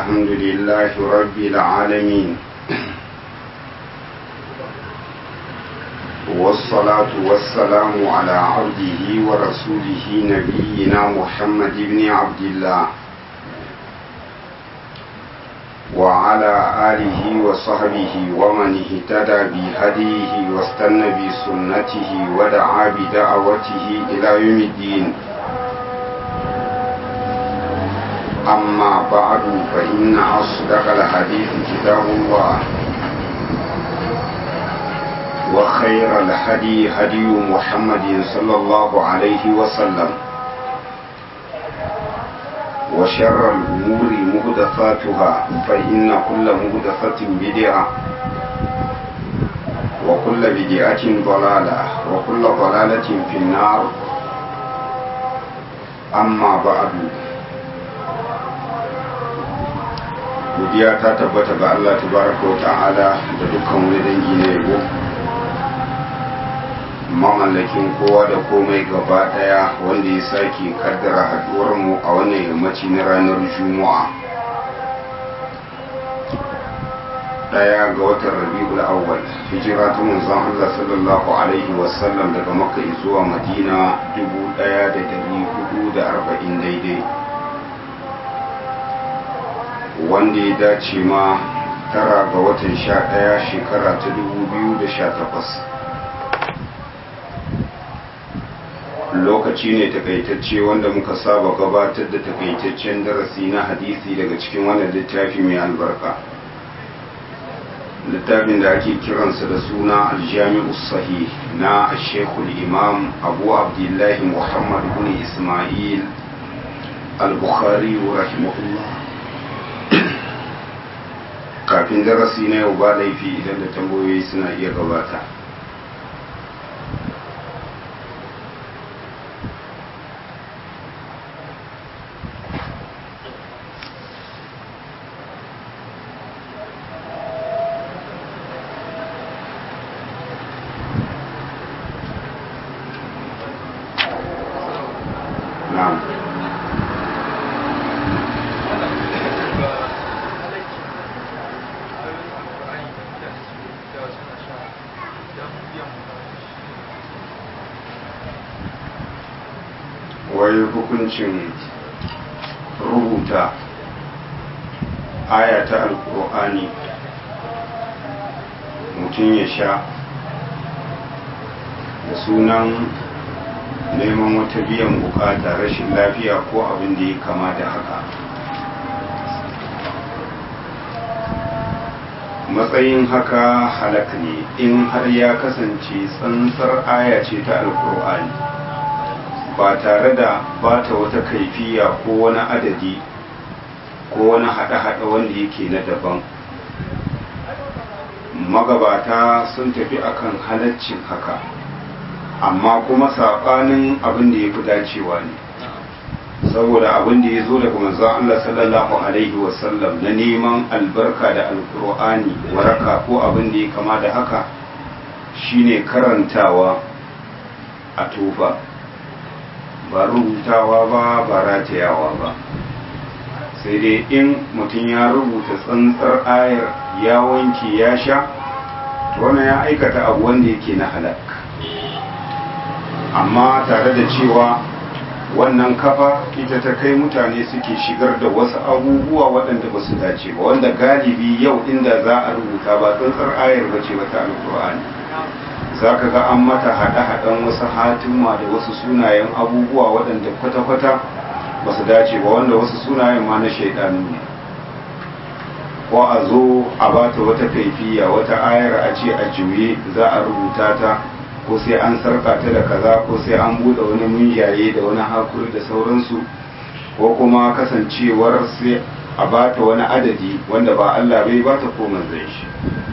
الحمد لله رب العالمين والصلاة والسلام على عبده ورسوله نبينا محمد بن عبد الله وعلى آله وصحبه ومن اهتدى بهديه واستنى بسنته ودعا بدعوته إلى يوم الدين أما بعد فإن أصدق الحديث كتاب الله وخير الهدي هدي محمد صلى الله عليه وسلم وشر الأمور مهدفاتها فإن كل مهدفة بدعة وكل بدعة ضلالة وكل ضلالة في النار أما بعد godiya ta tabbata ga Allah tabaraka wa ta'ala da dukkan wani dangi na yabo mamallakin kowa da komai gaba daya wanda ya sake kaddara haduwar mu a wannan yammaci na ranar juma'a daya ga watan rabi'ul awwal hijira ta manzon Allah sallallahu alaihi wasallam daga makka zuwa madina 1440 daidai wanda ya dace ma tara ga watan sha ɗaya shekara ta dubu biyu da sha takwas lokaci ne takaitacce wanda muka saba gabatar da takaitaccen darasi na hadisi daga cikin wannan littafi mai albarka littafin da ake kiransa da suna aljami'u sahih na shekul imam abu abdullahi muhammad bin ismail al-bukhari rahimahullah kafin darasi na yau ba laifi idan da tambayoyi suna iya gabata na'am wai hukuncin rubuta aya ta alkur'ani mutum ya sha da sunan neman wata biyan bukata rashin lafiya ko abin da ya kama da haka matsayin haka halak ne in har ya kasance tsantsar aya ce ta alkur'ani ba tare da bata wata kaifiya ko wani adadi ko wani haɗe-haɗe wanda yake na daban magabata sun tafi akan halaccin haka amma kuma saɓanin abin da ya fi dacewa ne saboda abin da ya zo daga manzon Allah sallallahu alaihi wasallam na neman albarka da alkur'ani waraka ko abin da ya kama da haka shine karantawa a tofa ba rubutawa ba ba ratayawa ba sai dai in mutum ya rubuta tsantsar ayar ya wanke ya sha wannan ya aikata abu wanda yake na halak amma tare da cewa wannan kafa ita ta kai mutane suke shigar da wasu abubuwa waɗanda ba su dace ba wanda galibi yau inda za a rubuta ba tsantsar ayar ba ce ba ta alkur'ani za ka ga an mata haɗe-haɗen wasu hatima da wasu sunayen abubuwa waɗanda kwata-kwata ba su dace ba wanda wasu sunayen ma na shaidanu ne ko a zo a bata wata kaifiya wata ayar a ce a juye za a rubuta ta ko sai an sarka ta da kaza ko sai an buɗe wani munjaye da wani hakuri da sauransu ko kuma kasancewar sai a bata wani adadi wanda ba Allah bai bata ko manzon shi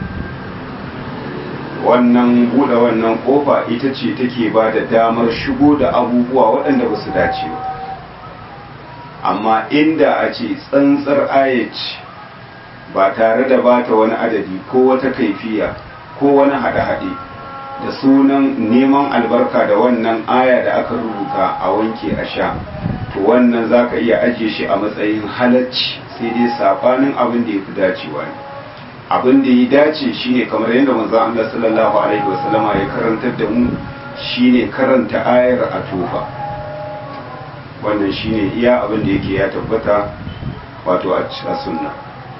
wannan buɗe wannan ƙofa ita ce take ba da damar shigo da abubuwa waɗanda ba su dace ba amma inda a ce tsantsar ayaci ba tare da bata wani adadi ko wata kaifiya ko wani haɗe-haɗe da sunan neman albarka da wannan aya da aka rubuta a wanke a sha to wannan za ka iya ajiye shi a matsayin halacci sai dai sabanin abin da ya fi dacewa ne abin da ya dace shine kamar yadda manzon Allah sallallahu alaihi wasallama ya karantar da mu shine karanta ayar a tofa wannan shine iya abin da yake ya tabbata wato a sunna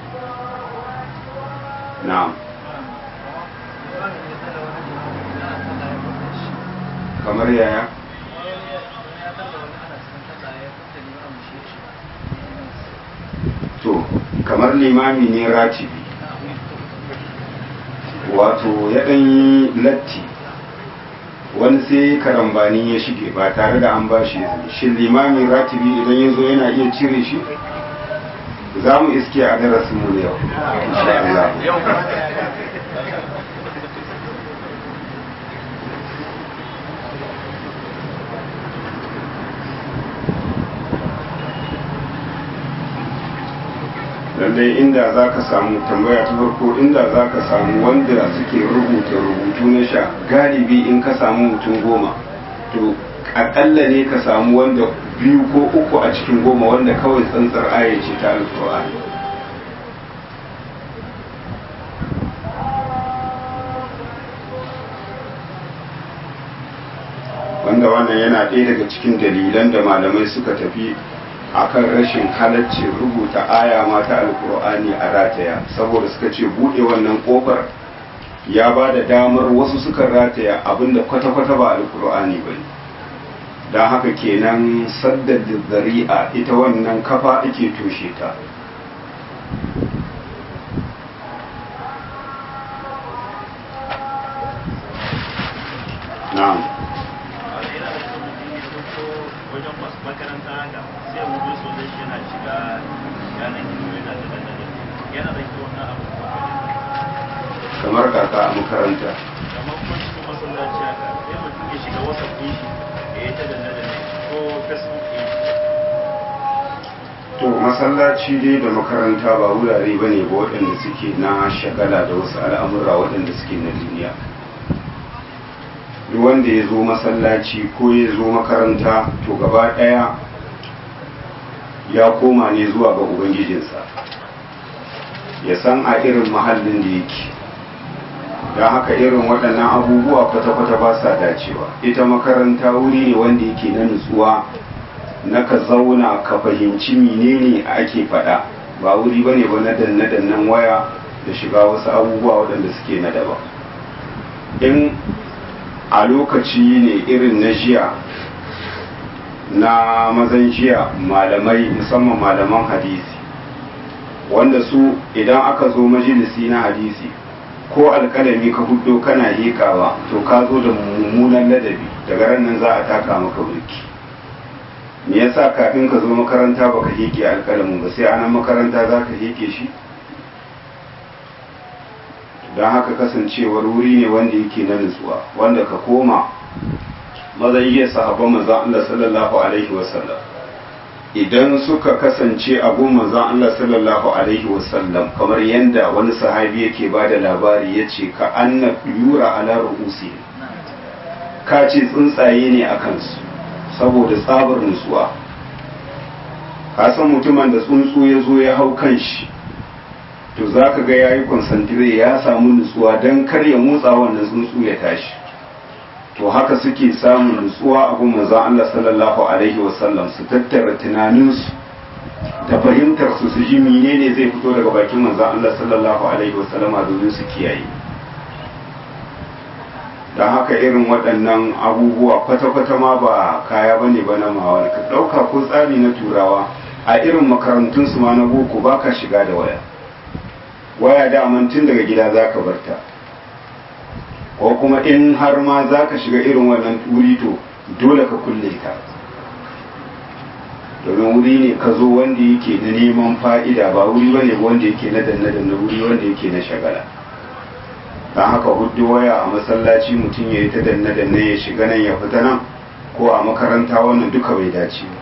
na'am kamar yaya to kamar limami ne ratibi wato ya ɗan yi latti wani sai karambani ya shige ba tare da an ba shi shi limami ratibi idan ya zo yana iya cire shi za mu iske a darasinmu da yau insha Allah lallai inda za ka samu tambaya ta farko inda za ka samu wanda suke rubuta rubutu na sha galibi in ka samu mutum goma to akalla ne ka samu wanda biyu ko uku a cikin goma wanda kawai tsantsar aya ce ta alkur'ani wanda wannan yana ɗaya daga cikin dalilan da malamai suka tafi akan rashin halaccin rubuta aya mata alkur'ani a rataya saboda suka ce buɗe wannan ƙofar ya ba da damar wasu suka rataya abinda kwata-kwata ba alkur'ani ba ne don haka kenan saddar zari'a ita wannan kafa ake toshe ta na'am wajen makaranta haka sai wuce sosai shi yana shiga yanar gizo yana da dandali yana da kyau na abu kamar kaka a makaranta kamar kuma cikin masallaci haka sai mutum ya shiga whatsapp ɗin shi ya yi ta dandali ko facebook ɗin shi to masallaci dai da makaranta ba wurare ba ne ba waɗanda suke na shagala da wasu al'amura waɗanda suke na duniya duk wanda ya zo masallaci ko ya zo makaranta to gaba ɗaya ya koma ne zuwa ga ubangijinsa ya san a irin mahallin da yake don haka irin waɗannan abubuwa kwata-kwata ba sa dacewa ita makaranta wuri ne wanda yake na nutsuwa na ka zauna ka fahimci menene ake faɗa ba wuri ba ne ba na danne-dannen waya da shiga wasu abubuwa waɗanda suke na daban in a lokaci ne irin na jiya na mazan jiya malamai musamman malaman hadisi wanda su idan aka zo majalisi na hadisi ko alkalami ka hudo kana hekawa to ka zo da mummunan ladabi daga ran nan za a taka maka burki me yasa kafin ka zo makaranta baka heke alkalamin ba sai anan makaranta za ka heke shi don haka kasancewar wuri ne wanda yake na nutsuwa wanda ka koma mazan iya sahabban manzan Allah sallallahu alaihi wasallam idan suka kasance a gun manzan Allah sallallahu alaihi wasallam kamar yadda wani sahabi yake ba da labari ya ce ka anna yura ala ru'usi ka ce tsuntsaye ne a kansu saboda tsabar nutsuwa ka san mutumin da tsuntsu ya zo ya hau kan shi to za ka ga ya yi konsantire ya samu nutsuwa don kar ya motsa wannan tsuntsu ya tashi to haka suke samun nutsuwa a gun manzon Allah sallallahu alaihi wasallam su tattara tunaninsu da fahimtar su su ji menene zai fito daga bakin manzon Allah sallallahu alaihi wasallam domin su kiyaye don haka irin waɗannan abubuwa kwata-kwata ma ba kaya bane ba na mawar ka ɗauka ko tsari na turawa a irin makarantunsu ma na boko ba ka shiga da waya waya daman tun daga gida za ka barta ko kuma in har ma za ka shiga irin wannan wuri to dole ka kulle ta domin wuri ne ka zo wanda yake na neman fa'ida ba wuri bane wanda yake na danna danna wuri wanda yake na shagala don haka hudu waya a masallaci mutum ya yi ta danna danna ya shiga nan ya fita nan ko a makaranta wannan duka bai dace ba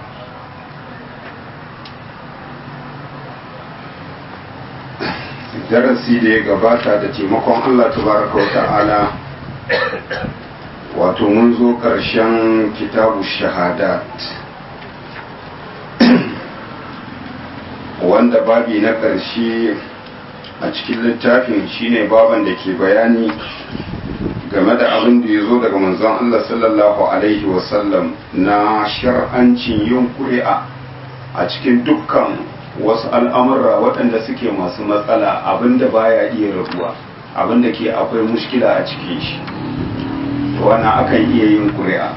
darasi da ya gabata da taimakon Allah tabaraka wa ta'ala wato mun zo ƙarshen kitabu shahadat wanda babi na ƙarshe a cikin littafin shine baban da ke bayani game da abin da ya zo daga manzon Allah sallallahu alaihi wasallam na shar'ancin yin ƙuri'a a cikin dukkan wasu al'amurra waɗanda suke masu matsala abin da baya iya rabuwa abin da ke akwai mushkila a cikin shi wannan akan iya yin ƙuri'a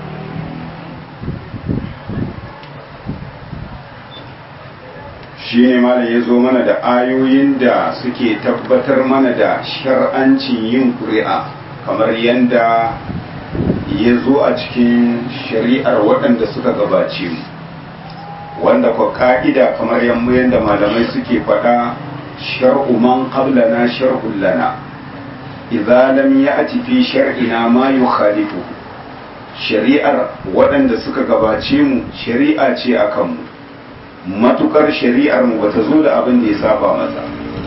shi ne malam ya zo mana da ayoyin da suke tabbatar mana da shar'ancin yin ƙuri'a kamar yadda ya zo a cikin shari'ar waɗanda suka gabace mu wanda kwa ka'ida kamar yadda malamai suke faɗa shar'u man qablana shar'un lana idza lam ya'ti fi shar'ina ma yukhalifu shari'ar waɗanda suka gabace mu shari'a ce akan mu matukar shari'ar mu bata zo da abin da ya saba masa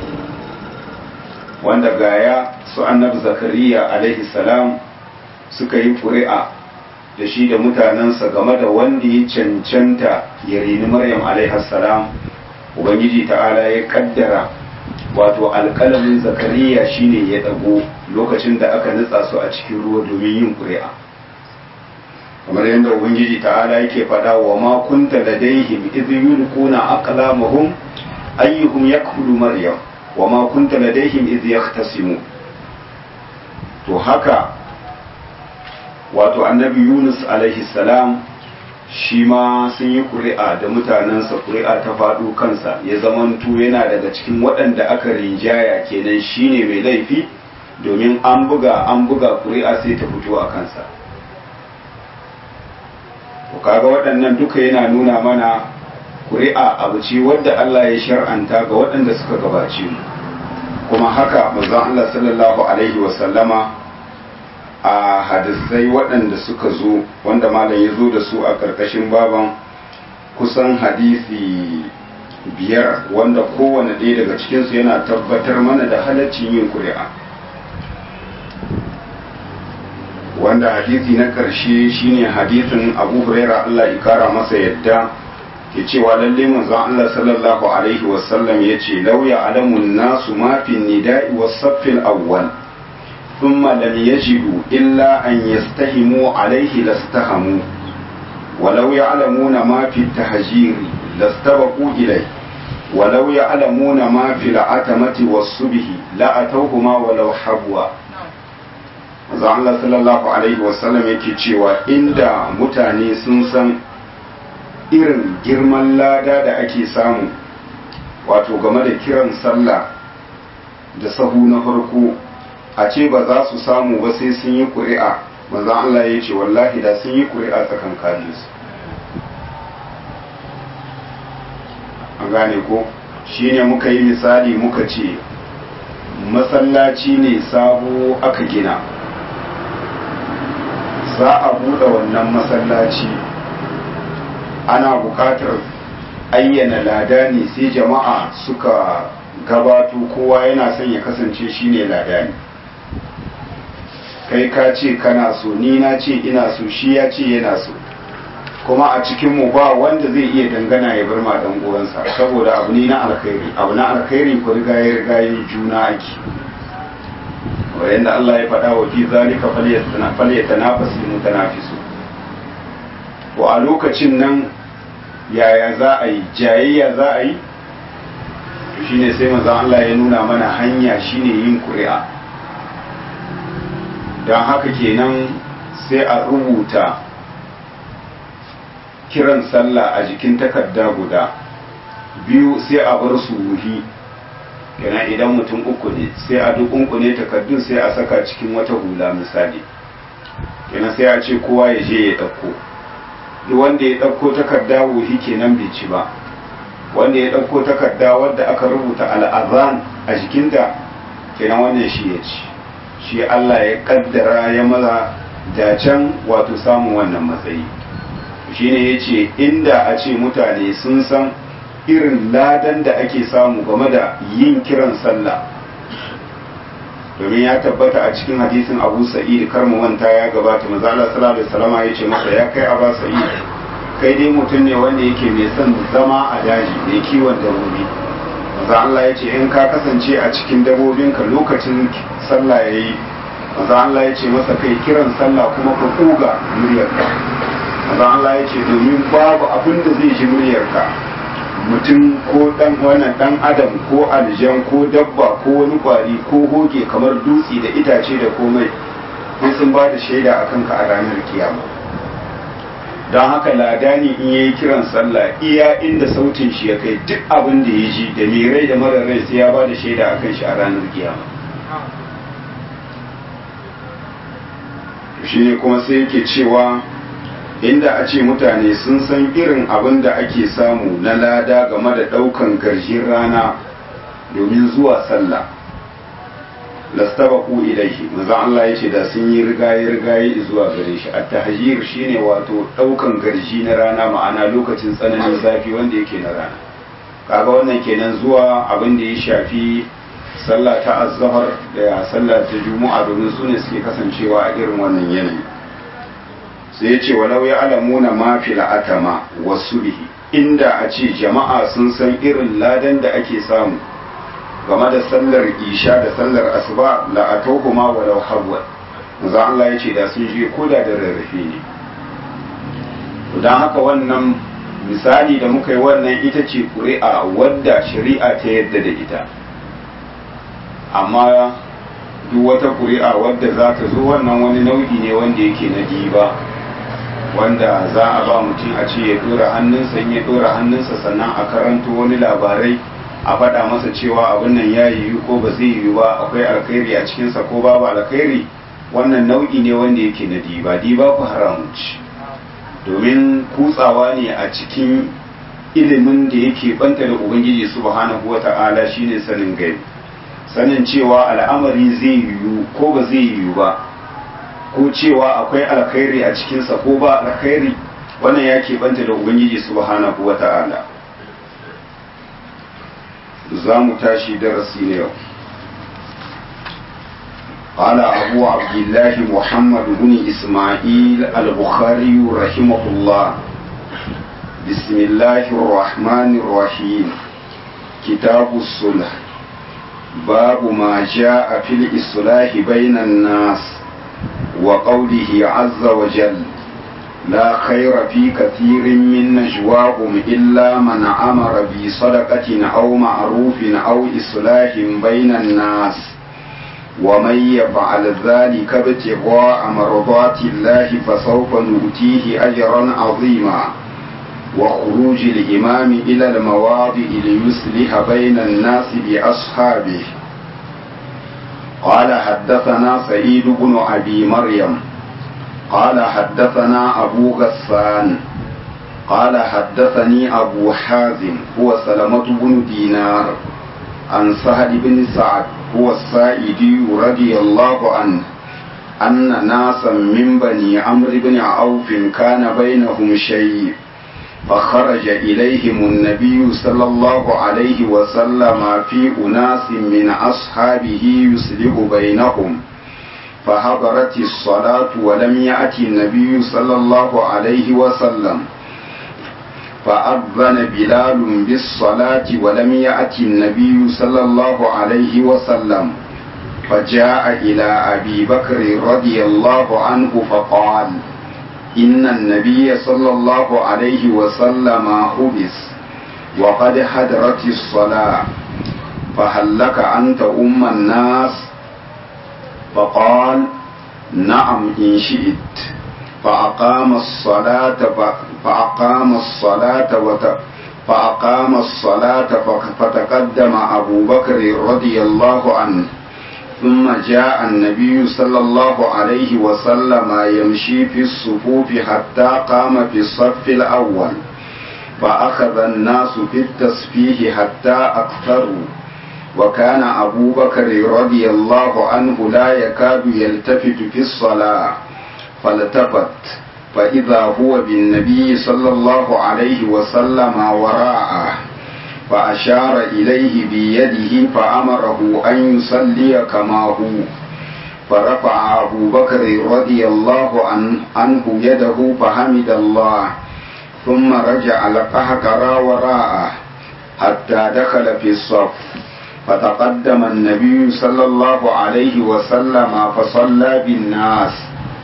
wanda gaya su annabi zakariya alaihi salam suka yi ƙuri'a da shi da mutanensa game da wanda ya cancanta ya rini maryam alaihi salam ubangiji ta'ala ya kaddara wato alƙalamin zakariya shine ya ɗago lokacin da aka nutsa su a cikin ruwa domin yin ƙuri'a kamar yadda ubangiji ta'ala yake faɗa wa ma kunta ladaihim idh yulquna aqlamahum ayyuhum yakfulu maryam wa ma kunta ladaihim idh yahtasimu to haka wato annabi Yunus alaihi salam shi ma sun yi ƙuri'a da mutanensa ƙuri'a ta faɗo kansa ya zamanto yana daga cikin waɗanda aka rinjaya kenan shine mai laifi domin an buga an buga ƙuri'a sai ta fito a kansa to kaga waɗannan duka yana nuna mana ƙuri'a abu ce wadda Allah ya shar'anta ga waɗanda suka gabace mu kuma haka manzon Allah sallallahu alaihi wa sallama a hadisai waɗanda suka zo wanda malam ya zo da su a ƙarƙashin baban kusan hadisi biyar wanda kowane ɗaya daga cikinsu yana tabbatar mana da halaccin yin ƙuri'a wanda hadisi na ƙarshe shine hadisin abu huraira Allah ya kara masa yadda ke cewa lalle manzon Allah sallallahu alaihi wasallam ya ce lauya alamun nasu mafi nida'i wasaffin awwal ثم لم يجدوا إلا أن يستهموا عليه لاستهموا ولو يعلمون ما في التهجير لاستبقوا إليه ولو يعلمون ما في العتمة والصبح لأتوهما ولو حبوا Maza Allah sallallahu Alaihi wasallam yake cewa inda mutane sun san irin girman lada da ake samu wato game da kiran sallah da sahu na farko a ce ba za su samu ba sai sun yi ƙuri'a manzan Allah ya ce wallahi da sun yi ƙuri'a tsakankanin su an gane ko shi ne muka yi misali muka ce masallaci ne sabo aka gina za a buɗe wannan masallaci ana buƙatar ayyana lada ne sai jama'a suka gabato kowa yana son ya kasance shine lada ne kai ka ce kana so ni na ce ina so shi ya ce yana so kuma a cikinmu ba wanda zai iya dangana ya bar ma dan uwansa saboda abu ne na alkhairi abu na alkhairi ko riga ya riga ya juna ake wanda Allah ya faɗa wa fi zalika falyatanafasu mutanafisu to a lokacin nan yaya za a yi jayayya za a yi to shine sai manzon Allah ya nuna mana hanya shine yin ƙuri'a don haka kenan sai a rubuta kiran sallah a jikin takarda guda biyu sai a bar su wuhi kenan idan mutum uku ne sai a duk ne takardun sai a saka cikin wata hula misali kenan sai a ce kowa ya je ya ɗauko duk wanda ya ɗauko takarda wuhi kenan bai ci ba wanda ya ɗauko takarda wadda aka rubuta al'azan a jikinta kenan wannan shi ya ci shi Allah ya kaddara ya maza dacen wato samun wannan matsayi shine ya ce inda a ce mutane sun san irin ladan da ake samu game da yin kiran sallah domin ya tabbata a cikin hadisin abu sa'id kar mu manta ya gabata maza Allah sallallahu alaihi wasallam ya ce masa ya kai aba sa'id kai dai mutum ne wanda yake mai son zama a daji mai kiwon dabbobi maza Allah ya ce in ka kasance a cikin dabbobinka lokacin sallah ya yi maza Allah ya ce masa kai kiran sallah kuma ka kuga muryarka maza Allah ya ce domin babu abin da zai ji muryarka mutum ko dan wannan dan adam ko aljan ko dabba ko wani kwari ko hoge kamar dutse da itace da komai sai sun ba da shaida akan ka a ranar kiyama don haka ladani in yayi kiran sallah iya inda sautin shi ya kai duk abin da ya ji da mai rai da mara rai sai ya ba da shaida akan shi a ranar kiyama shi ne kuma sai yake cewa inda a ce mutane sun san irin abin da ake samu na lada game da ɗaukan garjin rana domin zuwa sallah lastabaku ilaihi manzon Allah ya ce da sun yi rigaye rigaye zuwa gare shi at-tahjir shine wato ɗaukan garji na rana ma'ana lokacin tsananin zafi wanda yake na rana kaga wannan kenan zuwa abin da ya shafi sallah ta azhar da sallah ta juma'a domin su ne suke kasancewa a irin wannan yanayi sai ya ce walau ya alamuna ma fil atama wasu bihi inda a ce jama'a sun san irin ladan da ake samu game da sallar isha da sallar asuba la atawhuma walau habwa manzo Allah ya ce da sun je koda da rarrafe ne don haka wannan misali da muka yi wannan ita ce ƙuri'a wadda shari'a ta yadda da ita amma duk wata ƙuri'a wadda za ta zo wannan wani nau'i ne wanda yake na diba wanda za a ba mutum a ce ya dora hannunsa in ya dora hannunsa sannan a karanto wani labarai a faɗa masa cewa abin nan ya yiwu ko ba zai yiwu ba akwai alkhairi a cikinsa ko babu alkhairi wannan nau'i ne wanda yake na diba diba ku haramci domin kutsawa ne a cikin ilimin da yake banta da ubangiji subhanahu wata'ala shine sanin gaibi sanin cewa al'amari zai yiwu ko ba zai yiwu ba ko cewa akwai alkhairi a cikinsa ko ba alkhairi wannan ya banta da ubangiji subhanahu wa ta'ala za mu tashi darasi na yau قال أبو عبد الله محمد بن إسماعيل البخاري رحمه الله بسم الله الرحمن الرحيم كتاب الصلح باب ما جاء في الإصلاح بين الناس وقوله عز وجل لا خير في كثير من نجواهم إلا من أمر بصدقة أو معروف أو إصلاح بين الناس ومن يفعل ذلك ابتغاء مرضات الله فسوف نؤتيه أجرا عظيما وخروج الإمام إلى المواضع ليصلح بين الناس بأصحابه قال حدثنا سعيد بن أبي مريم قال حدثنا أبو غسان قال حدثني أبو حازم هو سلمة بن دينار عن سهل بن سعد هو السائدي رضي الله عنه أن ناسا من بني عمرو بن عوف كان بينهم شيء فخرج إليهم النبي صلى الله عليه وسلم في أناس من أصحابه يصلح بينهم فحضرت الصلاة ولم يأتي النبي صلى الله عليه وسلم فأذن بلال بالصلاة ولم يأتي النبي صلى الله عليه وسلم فجاء إلى أبي بكر رضي الله عنه فقال إن النبي صلى الله عليه وسلم حبس وقد حضرت الصلاة فهل لك أنت أم الناس فقال نعم إن شئت فأقام الصلاة فأقام الصلاة وت فأقام الصلاة فتقدم أبو بكر رضي الله عنه ثم جاء النبي صلى الله عليه وسلم يمشي في الصفوف حتى قام في الصف الأول فأخذ الناس في التسبيح حتى أكثروا وكان أبو بكر رضي الله عنه لا يكاد يلتفت في الصلاة فالتفت فإذا هو بالنبي صلى الله عليه وسلم وراءه فأشار إليه بيده فأمره أن يصلي كما هو فرفع أبو بكر رضي الله عنه يده فحمد الله ثم رجع القهقرى وراءه حتى دخل في الصف فتقدم النبي صلى الله عليه وسلم فصلى بالناس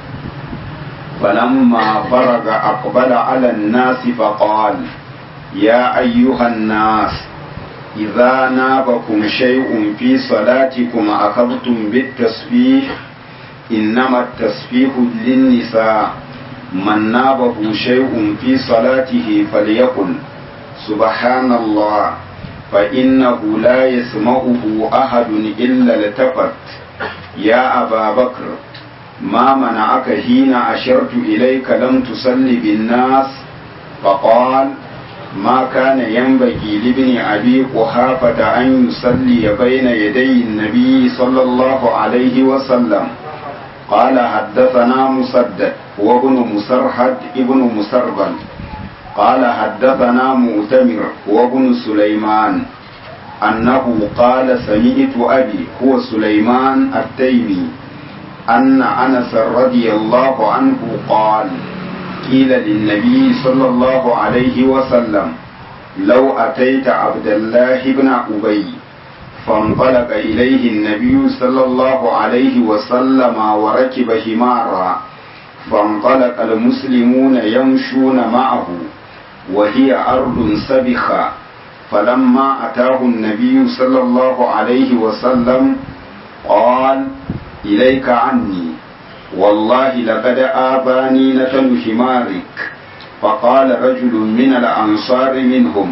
فلما فرغ أقبل على الناس فقال يا أيها الناس إذا نابكم شيء في صلاتكم أخذتم بالتسبيح إنما التسبيح للنساء من نابه شيء في صلاته فليقل سبحان الله فإنه لا يسمعه أحد إلا التفت يا أبا بكر ما منعك حين أشرت إليك لم تصل بالناس فقال ما كان ينبغي لابن أبي قحافة أن يصلي بين يدي النبي صلى الله عليه وسلم قال حدثنا مسدد وابن مسرحد ابن مسربل قال حدثنا مؤتمر وابن سليمان أنه قال سمعت أبي هو سليمان التيمي أن أنس رضي الله عنه قال قيل للنبي صلى الله عليه وسلم لو أتيت عبد الله بن أبي فانطلق إليه النبي صلى الله عليه وسلم وركب حمارا فانطلق المسلمون يمشون معه وهي أرض سبخة فلما أتاه النبي صلى الله عليه وسلم قال إليك عني والله لقد آباني نتن حمارك فقال رجل من الأنصار منهم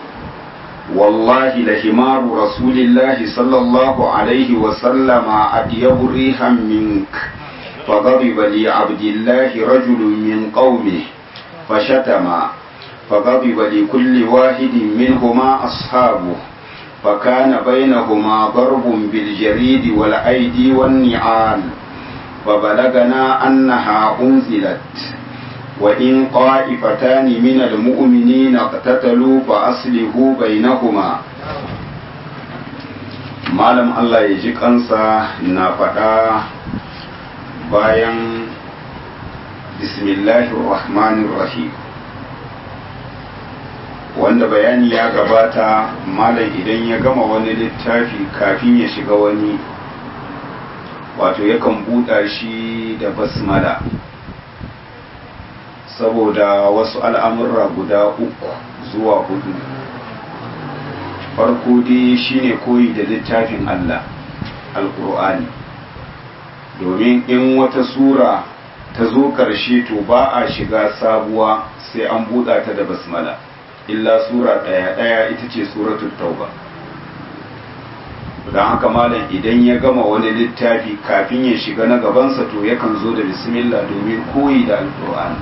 والله لحمار رسول الله صلى الله عليه وسلم أطيب ريحا منك فغضب لعبد الله رجل من قومه فشتم فغضب لكل واحد منهما أصحابه فكان بينهما ضرب بالجريد والأيدي والنعال فبلغنا أنها أنزلت وإن طائفتان من المؤمنين اقتتلوا فأصلحوا بينهما malam Allah ya ji kansa na faɗa bayan bismillahir rahmanir rahim wanda bayani ya gabata malam idan ya gama wani littafi kafin ya shiga wani wato yakan buɗa shi da basmala saboda wasu al'amurra guda uku zuwa hudu farko dai shine koyi da littafin Allah alƙur'ani domin in wata sura ta zo ƙarshe to ba a shiga sabuwa sai an buɗa ta da basmala illa sura ɗaya ɗaya ita ce suratul tauba don haka malam idan ya gama wani littafi kafin ya shiga na gabansa to yakan zo da bismillah domin koyi da alƙur'ani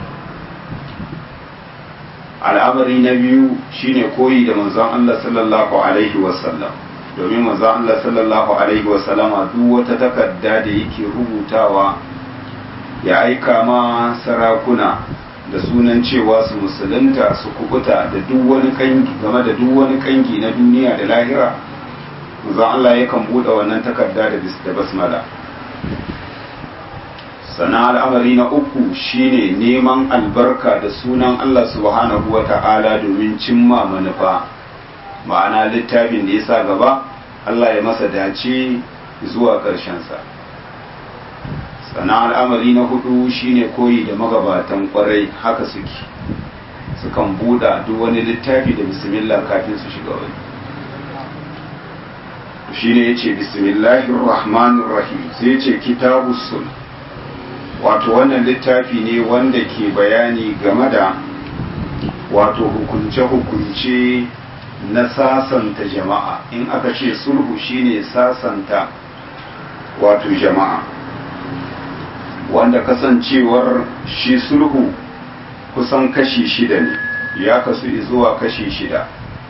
al'amari na biyu shine koyi da manzon Allah sallallahu alaihi wasallam domin manzon Allah sallallahu alaihi wasallama duk wata takarda da yake rubutawa ya aika ma sarakuna da sunan cewa su musulunta su kubuta da duk wani kangi game da duk wani kangi na duniya da lahira manzon Allah yakan bude wannan takarda da basmala sana al'amari na uku shine neman albarka da sunan Allah subhanahu wa ta'ala domin cimma manufa ma'ana littafin da ya sa gaba Allah ya masa dace zuwa ƙarshensa sana al'amari na hudu shine koyi da magabatan kwarai haka suke sukan buɗa duk wani littafi da bismillah kafin su shiga wani shine yace bismillahir rahmanir rahim sai yace kitabus sulh wato wannan littafi ne wanda ke bayani game da wato hukunce-hukunce na sasanta jama'a in aka ce sulhu shine sasanta wato jama'a wanda kasancewar shi sulhu kusan kashi shida ne ya kasu zuwa kashi shida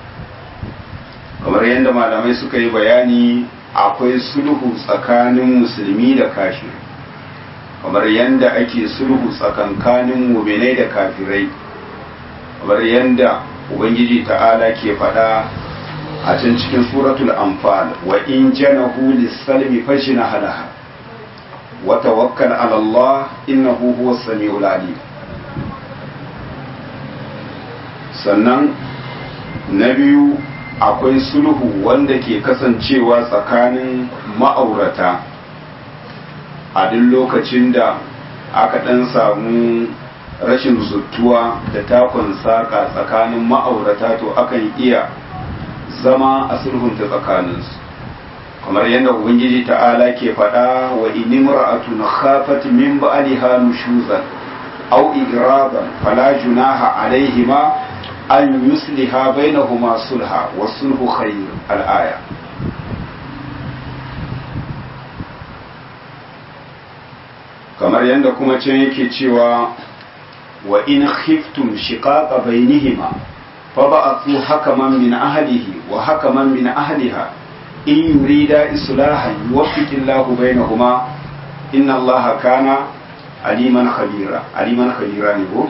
kamar yadda malamai suka yi bayani akwai sulhu tsakanin musulmi da kafir kamar yadda ake sulhu tsakankanin muminai da kafirai kamar yadda ubangiji ta'ala ke faɗa a can cikin suratul anfal wa in janahu lis-salmi fashina halaha wa tawakkal 'ala Allah innahu huwas samiul alim sannan na biyu akwai sulhu wanda ke kasancewa tsakanin ma'aurata a duk lokacin da aka ɗan samu rashin zuttuwa da takon saƙa tsakanin ma'aurata to akan iya zama a sulhunta tsakaninsu kamar yadda ubangiji ta'ala ke faɗa wa inimra'atun khafat min ba'liha nushuzan aw iradan fala junaha alaihima an yusliha bainahuma sulha wa sulhu khayr al-aya kamar yadda kuma can yake cewa wa in khiftum shiqaqa bainihima fab'athu hakaman min ahlihi wa hakaman min ahliha in yurida islahan yuwaffiqillahu bainahuma inna allaha kana aliman khabira aliman khabira ne ko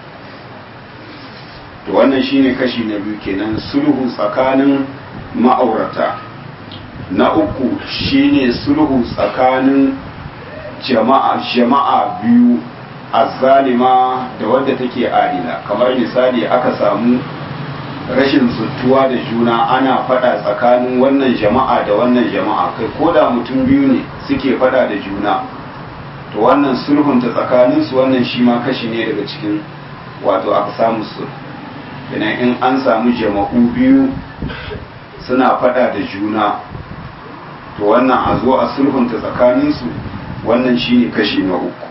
to wannan shine kashi na biyu kenan sulhu tsakanin ma'aurata na uku shine sulhu tsakanin jama'a jama'a biyu azzalima da wadda take adila kamar misali aka samu rashin zuttuwa da juna ana fada tsakanin wannan jama'a da wannan jama'a kai ko da mutum biyu ne suke fada da juna to wannan sulhunta tsakaninsu wannan shi ma kashi ne daga cikin wato aka samu sulhu idan in an samu jama'u biyu suna fada da juna to wannan a zo a sulhunta tsakaninsu wannan shine kashi na uku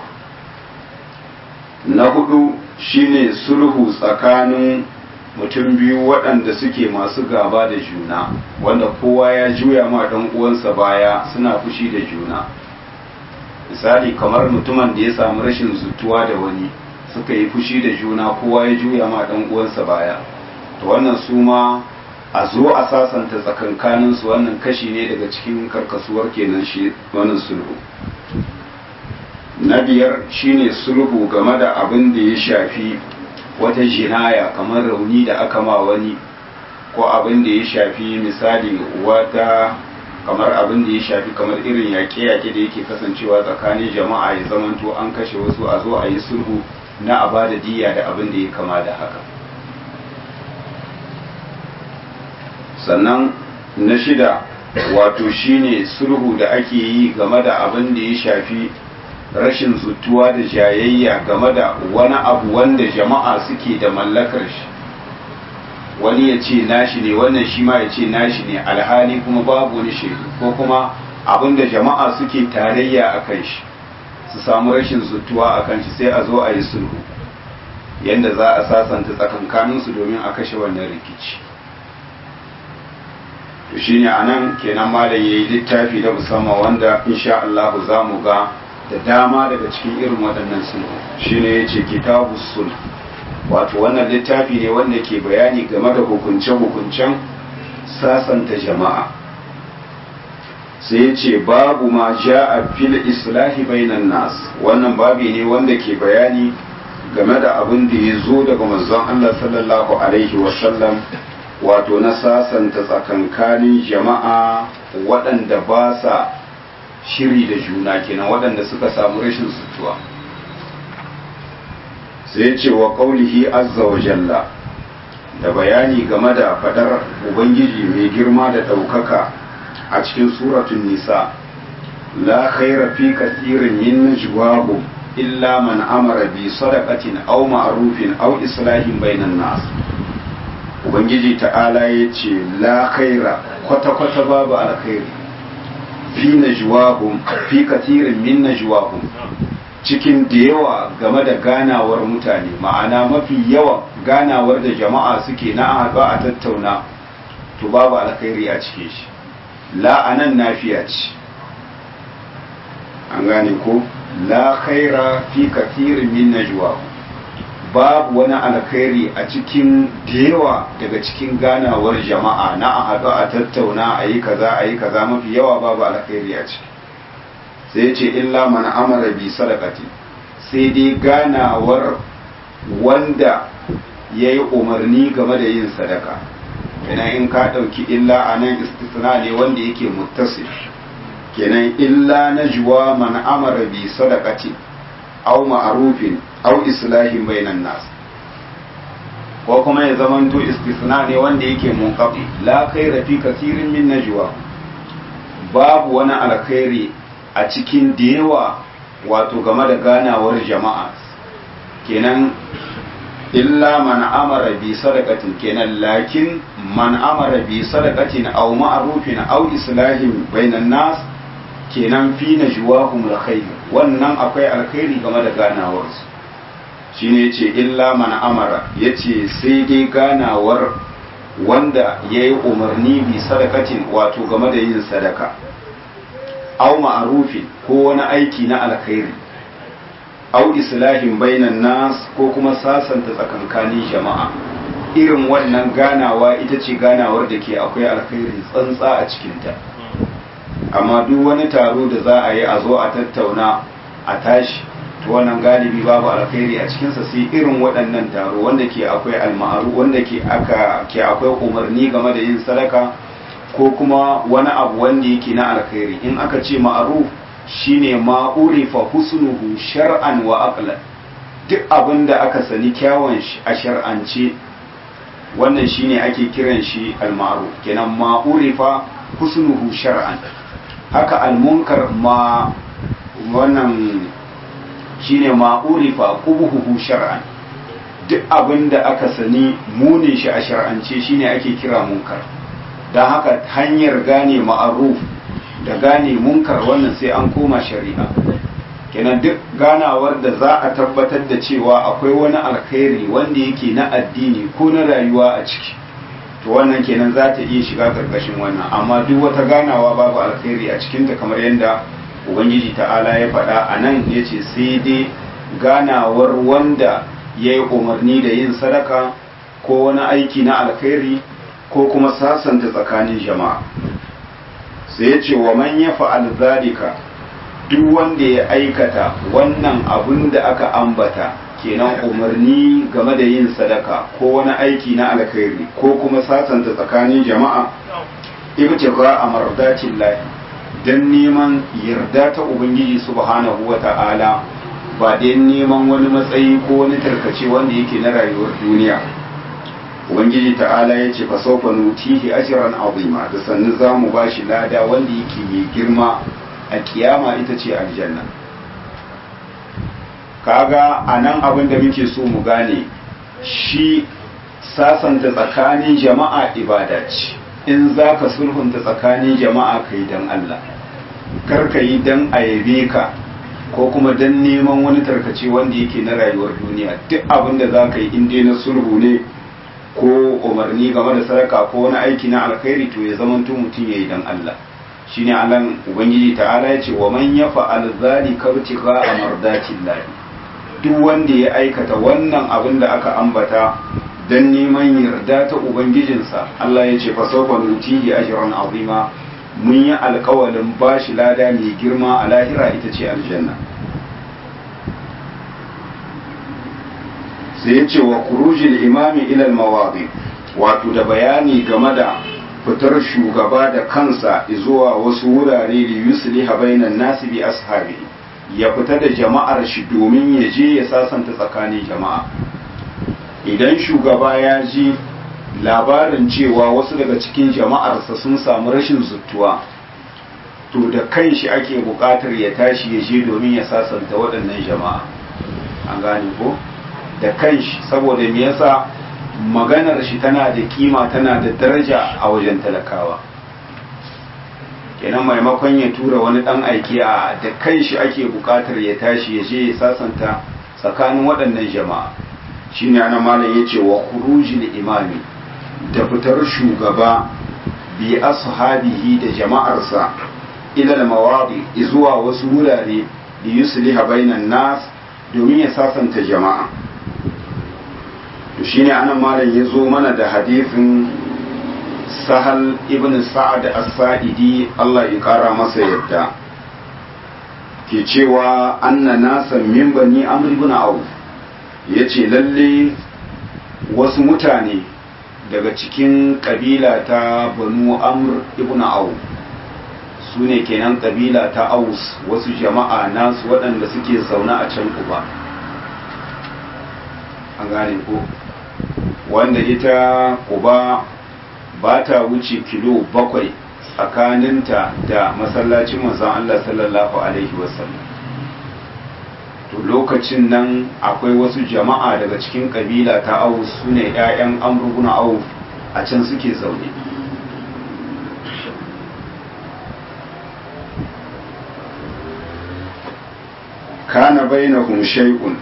na hudu shine sulhu tsakanin mutum biyu waɗanda suke masu gaba da juna wanda kowa ya juya ma ɗan uwansa baya suna fushi da juna misali kamar mutumin da ya samu rashin zutuwa da wani suka yi fushi da juna kowa ya juya ma ɗan uwansa baya to wannan su ma a zo a sasanta tsakankaninsu wannan kashi ne daga cikin karkasuwar kenan shi wannan sulhu na biyar shine sulhu game da abin da ya shafi wata jinaya kamar rauni da aka ma wani ko abin da ya shafi misali wata kamar abin da ya shafi kamar irin yaƙe-yaƙe da yake kasancewa tsakanin jama'a ya zamanto an kashe wasu a zo a yi sulhu na a bada diya da abin da ya kama da haka sannan na shida wato shine sulhu da ake yi game da abin da ya shafi rashin zutuwa da jayayya game da wani abu wanda jama'a suke da mallakar shi wani ya ce nashi ne wannan shi ma ya ce nashi ne alhali kuma babu wani shaidu ko kuma abin da jama'a suke tarayya a kan shi su samu rashin zutuwa a kan shi sai a zo a yi sulhu yadda za a sasanta tsakankaninsu domin a kashe wannan rikici to shine anan kenan malam yayi littafi da musamman wanda insha Allah za mu ga da dama daga cikin irin waɗannan sulhu shine yace kitabu sulh wato wannan littafi ne wanda ke bayani game da hukunce-hukuncen sasanta jama'a sai ya ce babu ma ja'a fil islahi bainan nas wannan babi ne wanda ke bayani game da abin da ya zo daga manzon Allah sallallahu alaihi wasallam wato na sasanta tsakankanin jama'a waɗanda ba sa shiri da juna kenan waɗanda suka samu rashin sutuwa sai ce wa ƙaulihi azza wa jalla da bayani game da fadar ubangiji mai girma da ɗaukaka a cikin suratun nisa la khaira fi kathirin min najwahum illa man amara bi sadaqatin aw ma'rufin aw islahin bainan nas ubangiji ta'ala ya ce la khaira kwata-kwata babu alkhairi fi najwahum fi kathirin min najwahum cikin da yawa game da ganawar mutane ma'ana mafi yawan ganawar da jama'a suke na haɗu a tattauna to babu alkhairi a cike shi la'anan nafiya ce an gane ko la khaira fi kathirin min najwa babu wani alkhairi a cikin da yawa daga cikin ganawar jama'a na a haɗu a tattauna a yi kaza a yi kaza mafi yawa babu alkhairi a ciki sai ce illa man amara bi sadaqati sai dai ganawar wanda ya yi umarni game da yin sadaka kenan in ka ɗauki illa a nan istisna ne wanda yake muttasif kenan illa na juwa man amara bi sadaqati aw ma'rufin aw islahin bainan nas ko kuma ya zamanto istisna ne wanda yake munqati la khaira fi kasirin min najwa babu wani alkhairi a cikin da yawa wato game da ganawar jama'a kenan illa man amara bi sadaqatin kenan lakin man amara bi sadaqatin aw ma'rufin aw islahin bainan nas kenan fi najwahum alkhair wannan akwai alkhairi game da ganawar su shine yace illa man amara yace sai dai ganawar wanda yayi umarni bi sadaqatin wato game da yin sadaka aw ma'rufin ko wani aiki na alkhairi au islahin bainan nas ko kuma sasanta tsakankanin jama'a irin wannan ganawa ita ce ganawar da ke akwai alkhairi tsantsa a cikinta amma duk wani taro da za a yi a zo a tattauna a tashi to wannan galibi babu alkhairi a cikinsa sai irin waɗannan taro wanda ke akwai almaru wanda ke aka ke akwai umarni game da yin sadaka ko kuma wani abu wanda yake na alkhairi in aka ce ma'ruf shine ma urifa husnuhu shar'an wa aqlan duk abin da aka sani kyawun shi a shar'ance wannan shine ake kiran shi al-ma'ruf kenan ma urifa husnuhu shar'an haka al-munkar ma wannan shine ma urifa qubuhu shar'an duk abin da aka sani munin shi a shar'ance shine ake kira munkar don haka hanyar gane ma'aruf da gane munkar wannan sai an koma shari'a kenan duk ganawar da za a tabbatar da cewa akwai wani alkhairi wanda yake na addini ko na rayuwa a ciki to wannan kenan za ta iya shiga karkashin wannan amma duk wata ganawa babu alkhairi a cikinta kamar yadda ubangiji ta'ala ya faɗa a nan ya ce sai dai ganawar wanda ya yi umarni da yin sadaka ko wani aiki na alkhairi ko kuma sasanta tsakanin jama'a sai ya ce wa man ya fa'al zalika duk wanda ya aikata wannan abun da aka ambata kenan umarni game da yin sadaka ko wani aiki na alkhairi ko kuma sasanta tsakanin jama'a ibtiqa a mardatin lahi dan neman yarda ta ubangiji subhanahu wa ta'ala ba dan neman wani matsayi ko wani tarkace wanda yake na rayuwar duniya ubangiji ta'ala ya ce fa sawfa nutihi ajran azima da sannu za mu bashi lada wanda yake mai girma a kiyama ita ce aljanna kaga a nan abin da muke so mu gane shi sasanta tsakanin jama'a ibada ce in za ka sulhunta tsakanin jama'a ka yi don Allah kar ka yi don a yabe ka ko kuma don neman wani tarkace wanda yake na rayuwar duniya duk abin da za ka yi in dai na sulhu ne ko umarni game da sadaka ko wani aiki na alkhairi to ya zama mutum ya yi don Allah shine alan ubangiji ta'ala ya ce wa man yafa'al zalika ibtigha'a mardatillahi duk wanda ya aikata wannan abin da aka ambata don neman yarda ta ubangijinsa Allah ya ce fa sawfa nutihi ajran azima mun yi alkawalin bashi lada mai girma a lahira ita ce aljanna sai ya ce wa kurujil imami ilal mawadi wato da bayani game da fitar shugaba da kansa zuwa wasu wurare da yusliha bainan nasi bi ashabi ya fita da jama'ar shi domin ya je ya sasanta tsakanin jama'a idan shugaba ya ji labarin cewa wasu daga cikin jama'arsa sun samu rashin zuttuwa to da kan shi ake buƙatar ya tashi ya je domin ya sasanta waɗannan jama'a an gane ko da kan shi saboda me yasa maganar shi tana da kima tana da daraja a wajen talakawa kenan maimakon ya tura wani dan aiki a da kan shi ake bukatar ya tashi ya je ya sasanta tsakanin waɗannan jama'a shine ana malam yace wa khurujil imami da fitar shugaba bi ashabihi da jama'arsa ila al-mawadi zuwa wasu wurare da yusliha bainan nas domin ya sasanta jama'a to shine anan malam ya zo mana da hadisin sahal ibn sa'ad as-sa'idi Allah ya kara masa yadda ke cewa anna nasan min bani amr ibn auf yace lalle wasu mutane daga cikin kabila ta banu amr ibn auf su ne kenan kabila ta aus wasu jama'a nasu waɗanda suke zaune a can kuba an gane ko wanda ita kuba ba ta wuce kilo bakwai tsakaninta da masallacin manzon Allah sallallahu alaihi wasallam to lokacin nan akwai wasu jama'a daga cikin kabila ta auf su ne 'ya'yan amruguna auf a can suke zaune kana bainahum shay'un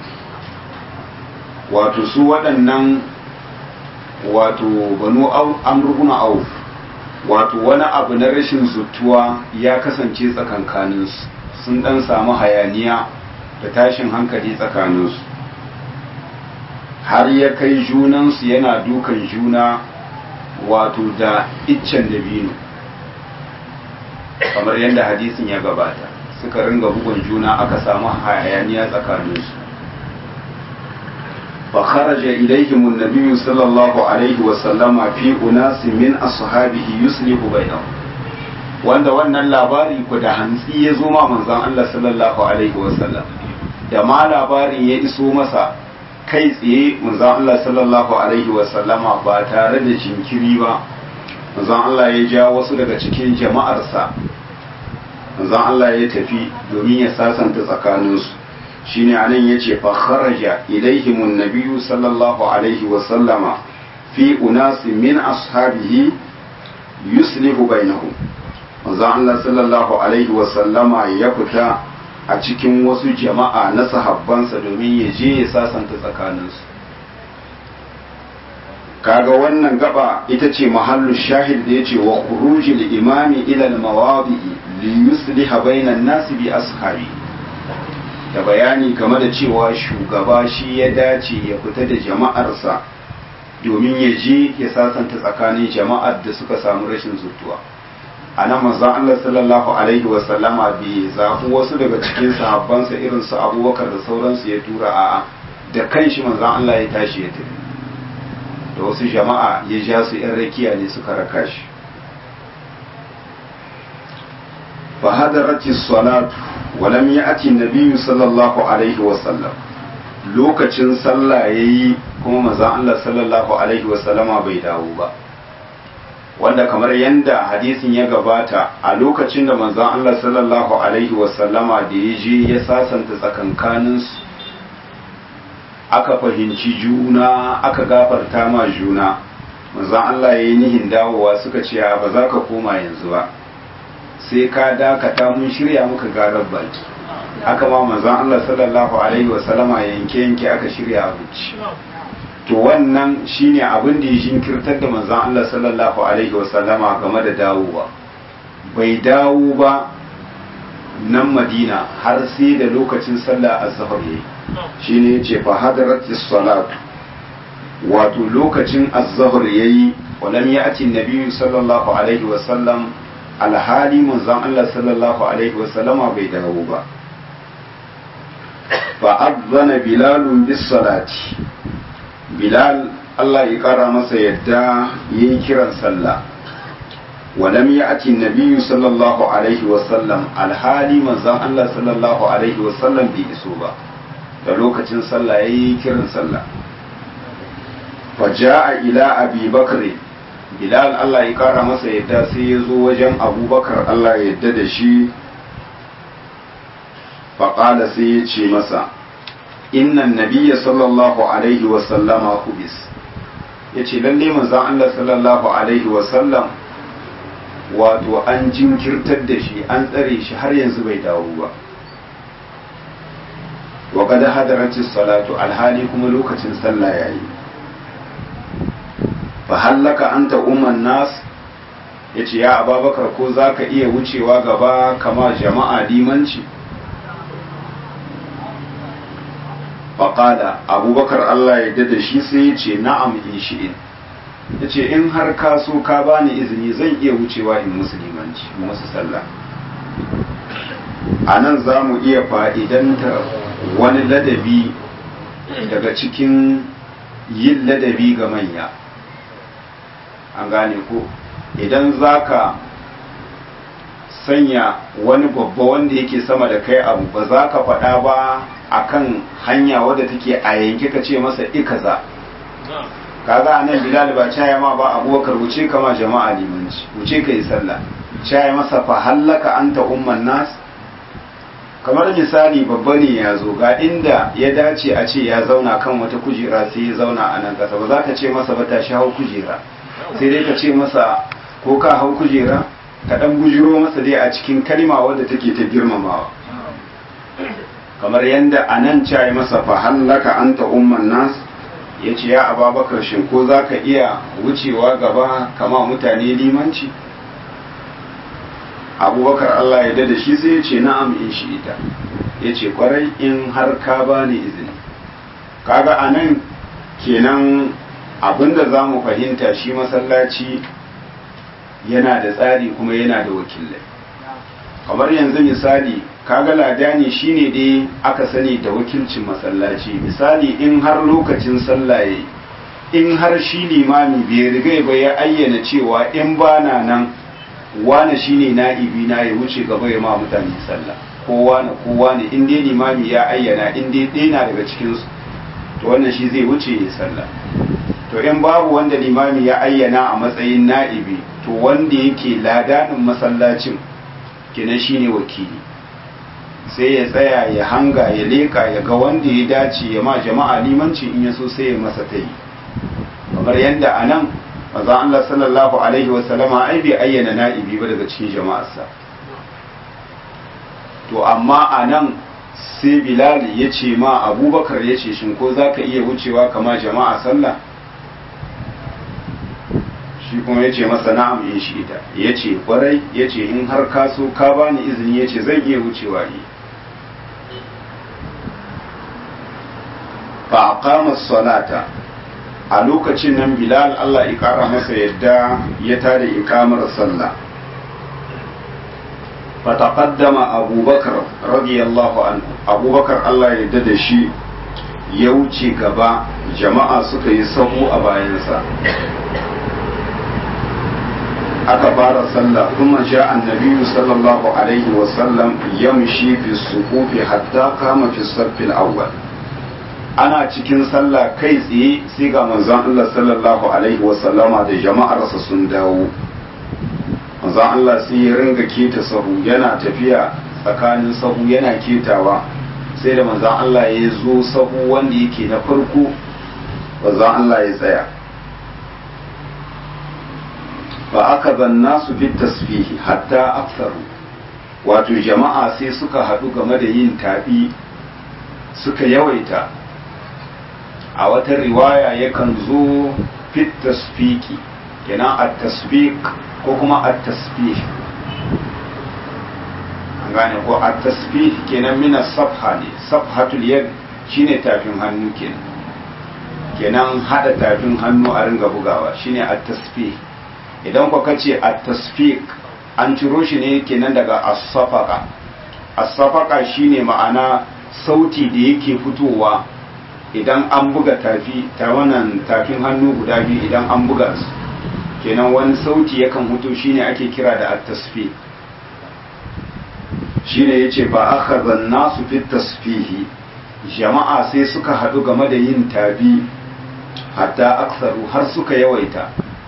wato su waɗannan wato banu amruguna auf wato wani abu na rashin zutuwa ya kasance tsakankaninsu sun ɗan samu hayaniya da tashin hankali tsakaninsu har ya kai junansu yana dukan juna wato da iccen dabino kamar yadda hadisin ya gabata suka ringa bugun juna aka samu hayaniya tsakaninsu فخرج إليهم النبي صلى الله عليه وسلم في أناس من أصحابه يصلح بينهم wanda wannan labari ku da hantsi ya zo ma manzon Allah sallallahu alaihi wasallam da ma labarin ya iso masa kai tsaye manzon Allah sallallahu alaihi wasallama ba tare da jinkiri ba manzon Allah ya ja wasu daga cikin jama'arsa manzon Allah ya tafi domin ya sasanta tsakaninsu shine anan yace fa kharaja ilaihim an-nabiy sallallahu alaihi wa sallama fi unas min ashabihi yuslihu bainahum manzo Allah sallallahu alaihi wa sallama ya fita a cikin wasu jama'a na sahabbansa domin ya je ya sasanta tsakaninsu kaga wannan gaba ita ce mahallu shahid da yace wa khurujil imami ila al-mawadi'i li yusliha bainan nasi bi ashabihi da bayani game da cewa shugaba shi ya dace ya fita da jama'arsa domin ya je ya sasanta tsakanin jama'ar da suka samu rashin zutuwa a nan manzon Allah sallallahu alaihi wa sallama bai zafi wasu daga cikin sahabbansa irin su abubakar da sauransu ya tura a'a da kanshi manzon Allah ya tashi ya tafi da wasu jama'a ya ja su yan rakiya ne suka raka shi fa hadarati salatu ولم يأتي النبي صلى الله عليه وسلم lokacin sallah yayi kuma manzon Allah sallallahu alaihi wasallama bai dawo ba wanda kamar yanda hadisin ya gabata a lokacin da manzon Allah sallallahu alaihi wasallama da ya je ya sasanta tsakankanin su aka fahimci juna aka gafarta ma juna manzon Allah yayi nihin dawowa suka ce ba za ka koma yanzu ba sai ka dakata mun shirya muka garar baki haka ma manzon Allah sallallahu alaihi wa sallama yanke yanke aka shirya abinci to wannan shine abin da ya jinkirtar da manzon Allah sallallahu alaihi wa sallama game da dawowa bai dawo ba nan Madina har sai da lokacin sallah azhar yayi shine yace fa hadaratis salatu wato lokacin azhar yayi walam ya'ti an-nabi sallallahu alaihi wa sallam alhali manzon Allah sallallahu alaihi wasallama bai dawo ba fa adzana bilalun bis salati bilal Allah ya kara masa yadda yayin kiran sallah ولم يأتي النبي صلى الله عليه وسلم الحالي من زان الله صلى الله عليه وسلم بإسوبة da lokacin sallah ya yi kiran sallah faja'a ila abi bakri bilal Allah ya kara masa yadda sai ya zo wajen abubakar Allah ya yadda da shi faƙala sai ya ce masa innan nabiya sallallahu alaihi wasallama hubis ya ce lalle manzan Allah sallallahu alaihi wasallam wato an jinkirtar da shi an tsare shi har yanzu bai dawo ba wa kada hadaratis salatu alhali kuma lokacin sallah yayi fa hallaka anta umman nas yace ya ababakar ko zaka iya wucewa gaba kama jama'a limanci faƙada abubakar Allah ya da shi sai ya ce na'am in shi'in ya ce in har ka so ka bani izini zan iya wucewa in musulmanci musu sallah a nan za mu iya fa'idanta wani ladabi daga cikin yin ladabi ga manya an gane ko idan za ka sanya wani babba wanda yake sama da kai abu ba za ka faɗa ba akan hanya wadda take a yanke ka ce masa ikaza kaga anan bilal ba caya ma ba abubakar wuce kama jama'a limanci wuce ka yi sallah caya masa fa hallaka anta umman nas kamar misali babba ne ya zo ga inda ya dace a ce ya zauna kan wata kujera sai ya zauna a nan kasa ba za ka ce masa ba tashi hau kujera sai dai ka ce masa ko ka hau kujera ka dan bujiro masa dai a cikin kalma wadda take ta girmamawa kamar yadda a nan cayi masa fa hallaka anta umman nas ya ce ya ababakar shin ko za ka iya wucewa gaba kama mutane limanci abubakar Allah ya da shi sai ya ce na'am in shi ita ya ce kwarai in har ka bani izini kaga a nan kenan abinda za mu fahimta shi masallaci yana da tsari kuma yana da wakilai kamar yanzu misali kaga ladani shine dai aka sani da wakilcin masallaci misali in har lokacin sallaye in har shi limami bai riga ba ya ayyana cewa in bana nan wane shine na'ibi na ya wuce gaba ya ma mutane sallah ko wane ko wane in dai limami ya ayyana in dai ɗaya na daga cikin su to wannan shi zai wuce ya sallah to in babu wanda limami ya ayyana a matsayin na'ibi to wanda yake ladanin masallacin kenan shine wakili sai ya tsaya ya hanga ya leka ya ga wanda ya dace ya ma jama'a limanci in ya so sai ya masa ta yi kamar yadda a nan manzon Allah sallallahu alaihi wasallama ai bai ayyana na'ibi ba daga cikin jama'arsa to amma a nan sai bilal ya ce ma abubakar ya ce shin ko za ka iya wucewa kama jama'a sallah shi kuma ya ce masa na'am in shi ita ya ce kwarai ya ce in har ka so ka bani izini ya ce zan iya wucewa yi fa aqama salata a lokacin nan bilal Allah ya kara masa yadda ya tada ikamar sallah fa taqaddama abubakar radiyallahu anhu abubakar Allah ya yarda da shi ya wuce gaba jama'a suka yi sahu a bayansa aka fara sallah kuma sha annabi sallallahu alaihi wasallam yamshi fi sufufi hatta kama fi saffil awwal ana cikin sallah kai tsaye sai ga manzon Allah sallallahu alaihi wasallama da jama'arsa sun dawo manzon Allah sai ya ringa keta sahu yana tafiya tsakanin sahu yana ketawa sai da manzon Allah ya zo sahu wanda yake na farko manzon Allah ya tsaya fa aka zanna su fi tasfihi hatta aksaru wato jama'a sai suka haɗu game da yin taɓi suka yawaita a wata riwaya yakan zo fit tasfiki kenan a tasfik ko kuma a tasfih an gane ko a tasfih kenan mina safha ne safhatul yad shine tafin hannu kenan kenan hada tafin hannu a ringa bugawa shine a tasfih idan ku kace a tasfik an ciro shi ne kenan daga as-safaqa as-safaqa shine ma'ana sauti da yake fitowa idan an buga tafi ta wannan tafin hannu guda biyu idan an buga su kenan wani sauti yakan fito shine ake kira da at-tasfih shine yace ba akhadha an-nasu fi tasfihi jama'a sai suka hadu game da yin tabi hatta aksaru har suka yawaita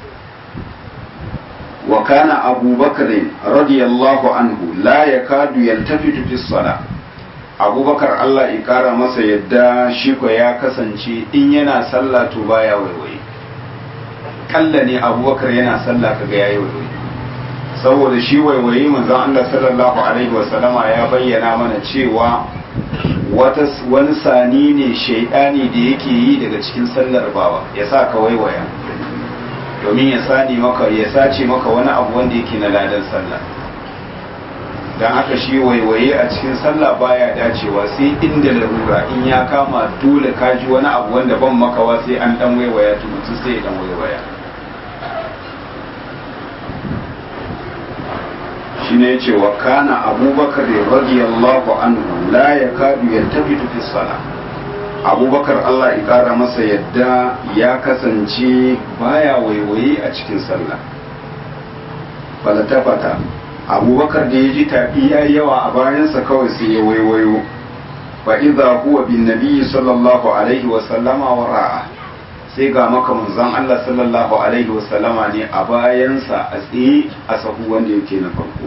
وكان أبو بكر رضي الله عنه لا يكاد يلتفت في الصلاة أبو بكر الله إكارة مسا يدى شيكو يا كسنشي إن ينا صلى تبايا ويوي كلني أبو بكر ينا صلى كغايا ويوي saboda shi waiwayi manzon Allah sallallahu alaihi wasallama ya bayyana mana cewa wata wani sani ne shaidani da yake yi daga cikin sallar bawa ya sa ka waiwaya domin ya sani maka ya sace maka wani abu wanda yake na ladan sallah don haka shi waiwaye a cikin sallah baya dacewa sai inda larura in ya kama dole kaji wani abu wanda ban makawa sai an dan waiwaya to mutum sai ya dan waiwaya shi ne yace wa kana abubakar radiyallahu anhu la yakadu yaltafitu fi salah abubakar allah ya kara masa yadda ya kasance baya waiwaye a cikin sallah falatafata abubakar da ya ji tafi ya yawa a bayansa kawai sai ya waiwayo fa idza huwa bin nabiyyi sallallahu alaihi wa sallama wa ra'a sai ga maka manzon Allah sallallahu alaihi wasallama ne a bayansa a tsaye a sahu wanda yake na farko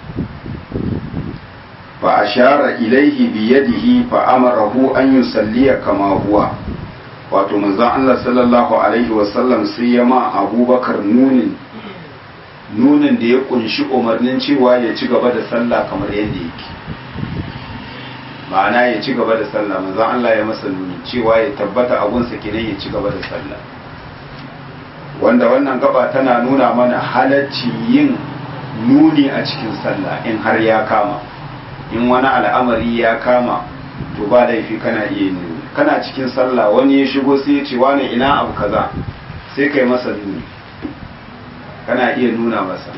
fa ashara ilaihi bi yadihi fa amarahu an yusalliya kama huwa wato manzon Allah sallallahu alaihi wasallam sai ya ma Abubakar nunin nunin da ya kunshi umarnin cewa ya ci gaba da sallah kamar yadda yake ma'ana ya ci gaba da sallah manzon Allah ya masa nuni cewa ya tabbata abunsa kenan ya ci gaba da sallah wanda wannan gaba tana nuna mana halacci yin nuni a cikin sallah in har ya kama in wani al'amari ya kama to ba laifi kana iya nuni kana cikin sallah wani ya shigo sai ya ce wani ina abu kaza sai kai masa nuni kana iya nuna masa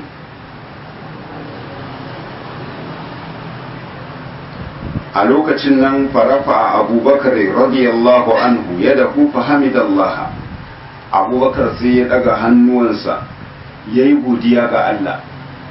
a lokacin nan farafa abubakar radiyallahu anhu ya dahu fahimidallah abubakar sai ya daga hannuwansa ya yi godiya ga Allah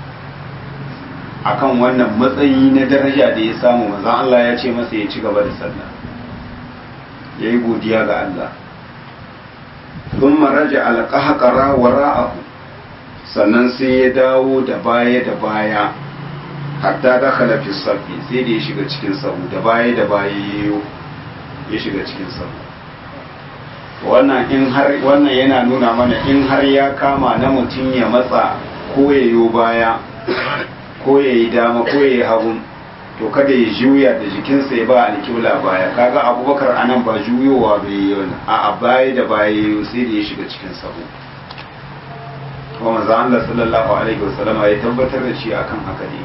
akan wannan matsayi na daraja da ya samu manzon Allah ya ce masa ya ci gaba da sallah ya yi godiya ga Allah ثم رجع القهقرة وراءه sannan sai ya dawo da baya da baya hatta da fi safi sai da ya shiga cikin sahu da baya da baya ya shiga cikin sahu wannan in har wannan yana nuna mana in har ya kama na mutum ya matsa ko ya yo baya ko ya yi dama ko ya yi hagu to kada ya juya da jikinsa ya ba alƙibla baya kaga abubakar anan ba juyowa bai yi wani a baya da baya sai da ya shiga cikin sahu kuma manzo Allah sallallahu alaihi wasallama ya tabbatar da shi akan haka ne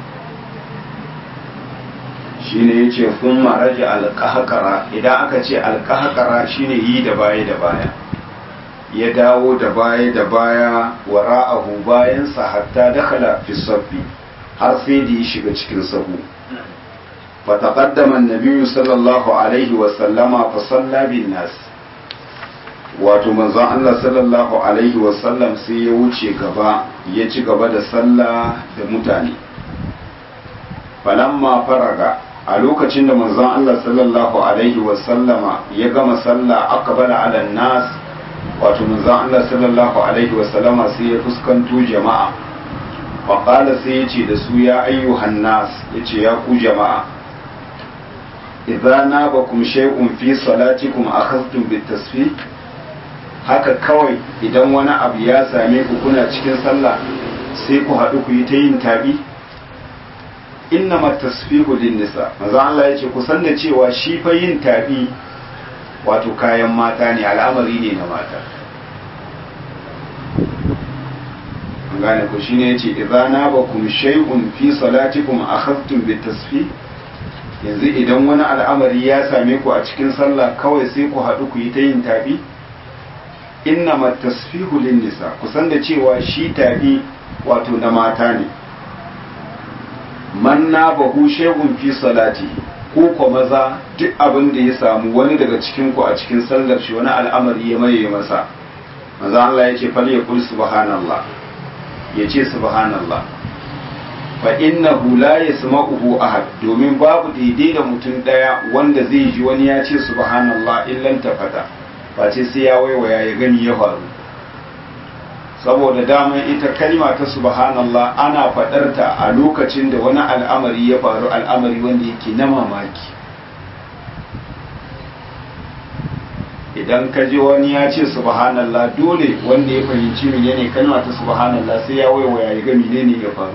shine yace kun maraja alqahqara idan aka ce alqahqara shine yi da baya da baya ya dawo da baya da baya wara'ahu bayan sa hatta dakhala fi sabbi har sai da ya shiga cikin sahu فتقدم النبي صلى الله عليه وسلم فصلى بالناس wato manzon Allah sallallahu alaihi wasallam sai ya wuce gaba ya ci gaba da sallah da mutane falamma faraga a lokacin da manzon Allah sallallahu alaihi wasallama ya gama sallah aqbala ala nas wato manzon Allah sallallahu alaihi wasallama sai ya fuskanto jama'a wa qala sai ya ce da su ya ayyuhan nas yace ya ku jama'a idza nabakum shay'un fi salatikum akhadhtum bit tasfih haka kawai idan wani abu ya same ku kuna cikin sallah sai ku haɗu ku yi ta yin tabi inna tasfihu lin nisa maza Allah ya ce ku san da cewa shi fa yin tabi wato kayan mata ne al'amari ne na mata an gane ku shine yace idza nabakum shay'un fi salatikum akhadtum bit tasfih yanzu idan wani al'amari ya same ku a cikin sallah kawai sai ku haɗu ku yi ta yin tabi inna tasfihu lin nisa kusan da cewa shi tabi wato na mata ne man na bahu shehun fi salati ko ko maza duk abin da ya samu wani daga cikin ku a cikin sallar shi wani al'amari ya maye masa maza Allah ya ce fal yaqul subhanallah ya ce subhanallah fa innahu la yasma'uhu ahad domin babu daidai da mutum daya wanda zai ji wani ya ce subhanallah illan tafata face sai ya waiwaya ya gani ya faru saboda daman ita kalma ta subhanallah ana faɗar ta a lokacin da wani al'amari ya faru al'amari wanda yake na mamaki idan ka ji wani ya ce subhanallah dole wanda ya fahimci menene kalma ta subhanallah sai ya waiwaya ya ga menene ya faru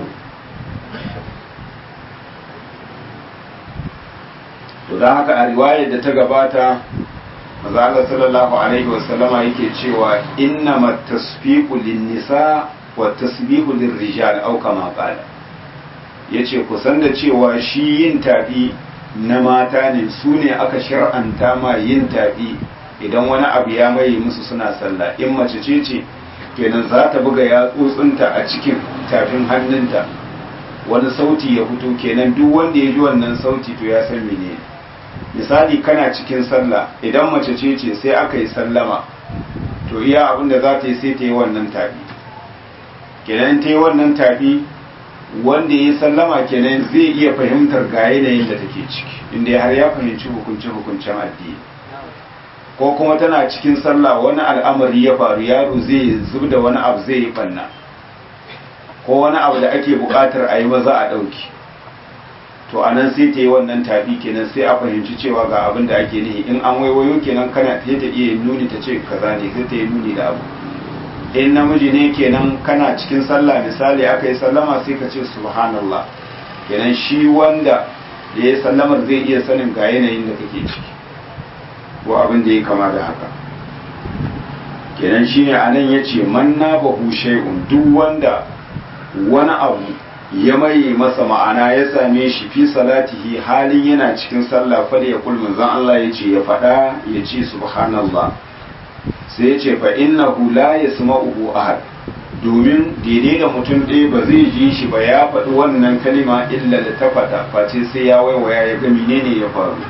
to don haka a riwayar da ta gabata maza Allah sallallahu alaihi wasallama yake cewa inna tasfiqu lin-nisa wa tasbihu lir-rijal aw kama qala yace ku san da cewa shi yin tafi na mata ne su ne aka shar'anta ma yin tafi idan wani abu ya maye musu suna sallah in mace ce ce kenan za ta buga yatsotsinta a cikin tafin hannunta wani sauti ya fito kenan duk wanda ya ji wannan sauti to ya san menene misali kana cikin sallah idan mace ce ce sai aka yi sallama to iya abin da za ta yi sai ta yi wannan tafi kenan ta yi wannan tafi wanda ya yi sallama kenan zai iya fahimtar ga yanayin da take ciki inda har ya fahimci hukunce hukuncen addini ko kuma tana cikin sallah wani al'amari ya faru yaro zai zub da wani abu zai yi banna ko wani abu da ake buƙatar a yi maza a ɗauki to a nan sai ta yi wannan tafi kenan sai a fahimci cewa ga abin da ake nihi in an waiwayo kenan kana ta ta iya nuni ta ce kaza ne sai ta yi nuni da abu in namiji ne kenan kana cikin sallah misali aka yi sallama sai ka ce subhanallah kenan shi wanda da ya sallamar zai iya sanin ga yanayin da kake ciki ko abin da ya kama da haka kenan shine anan yace man na bahu shay'un duk wanda wani abu ya maye masa ma'ana ya same shi fi salatihi halin yana cikin sallah fa ya kul manzon Allah yace ya fada yace subhanallah sai yace fa innahu la yasma'uhu ahad domin daidai da mutum ɗaya ba zai ji shi ba ya faɗi wannan kalima illa da ta faɗa face sai ya waiwaya ya ga menene ya faru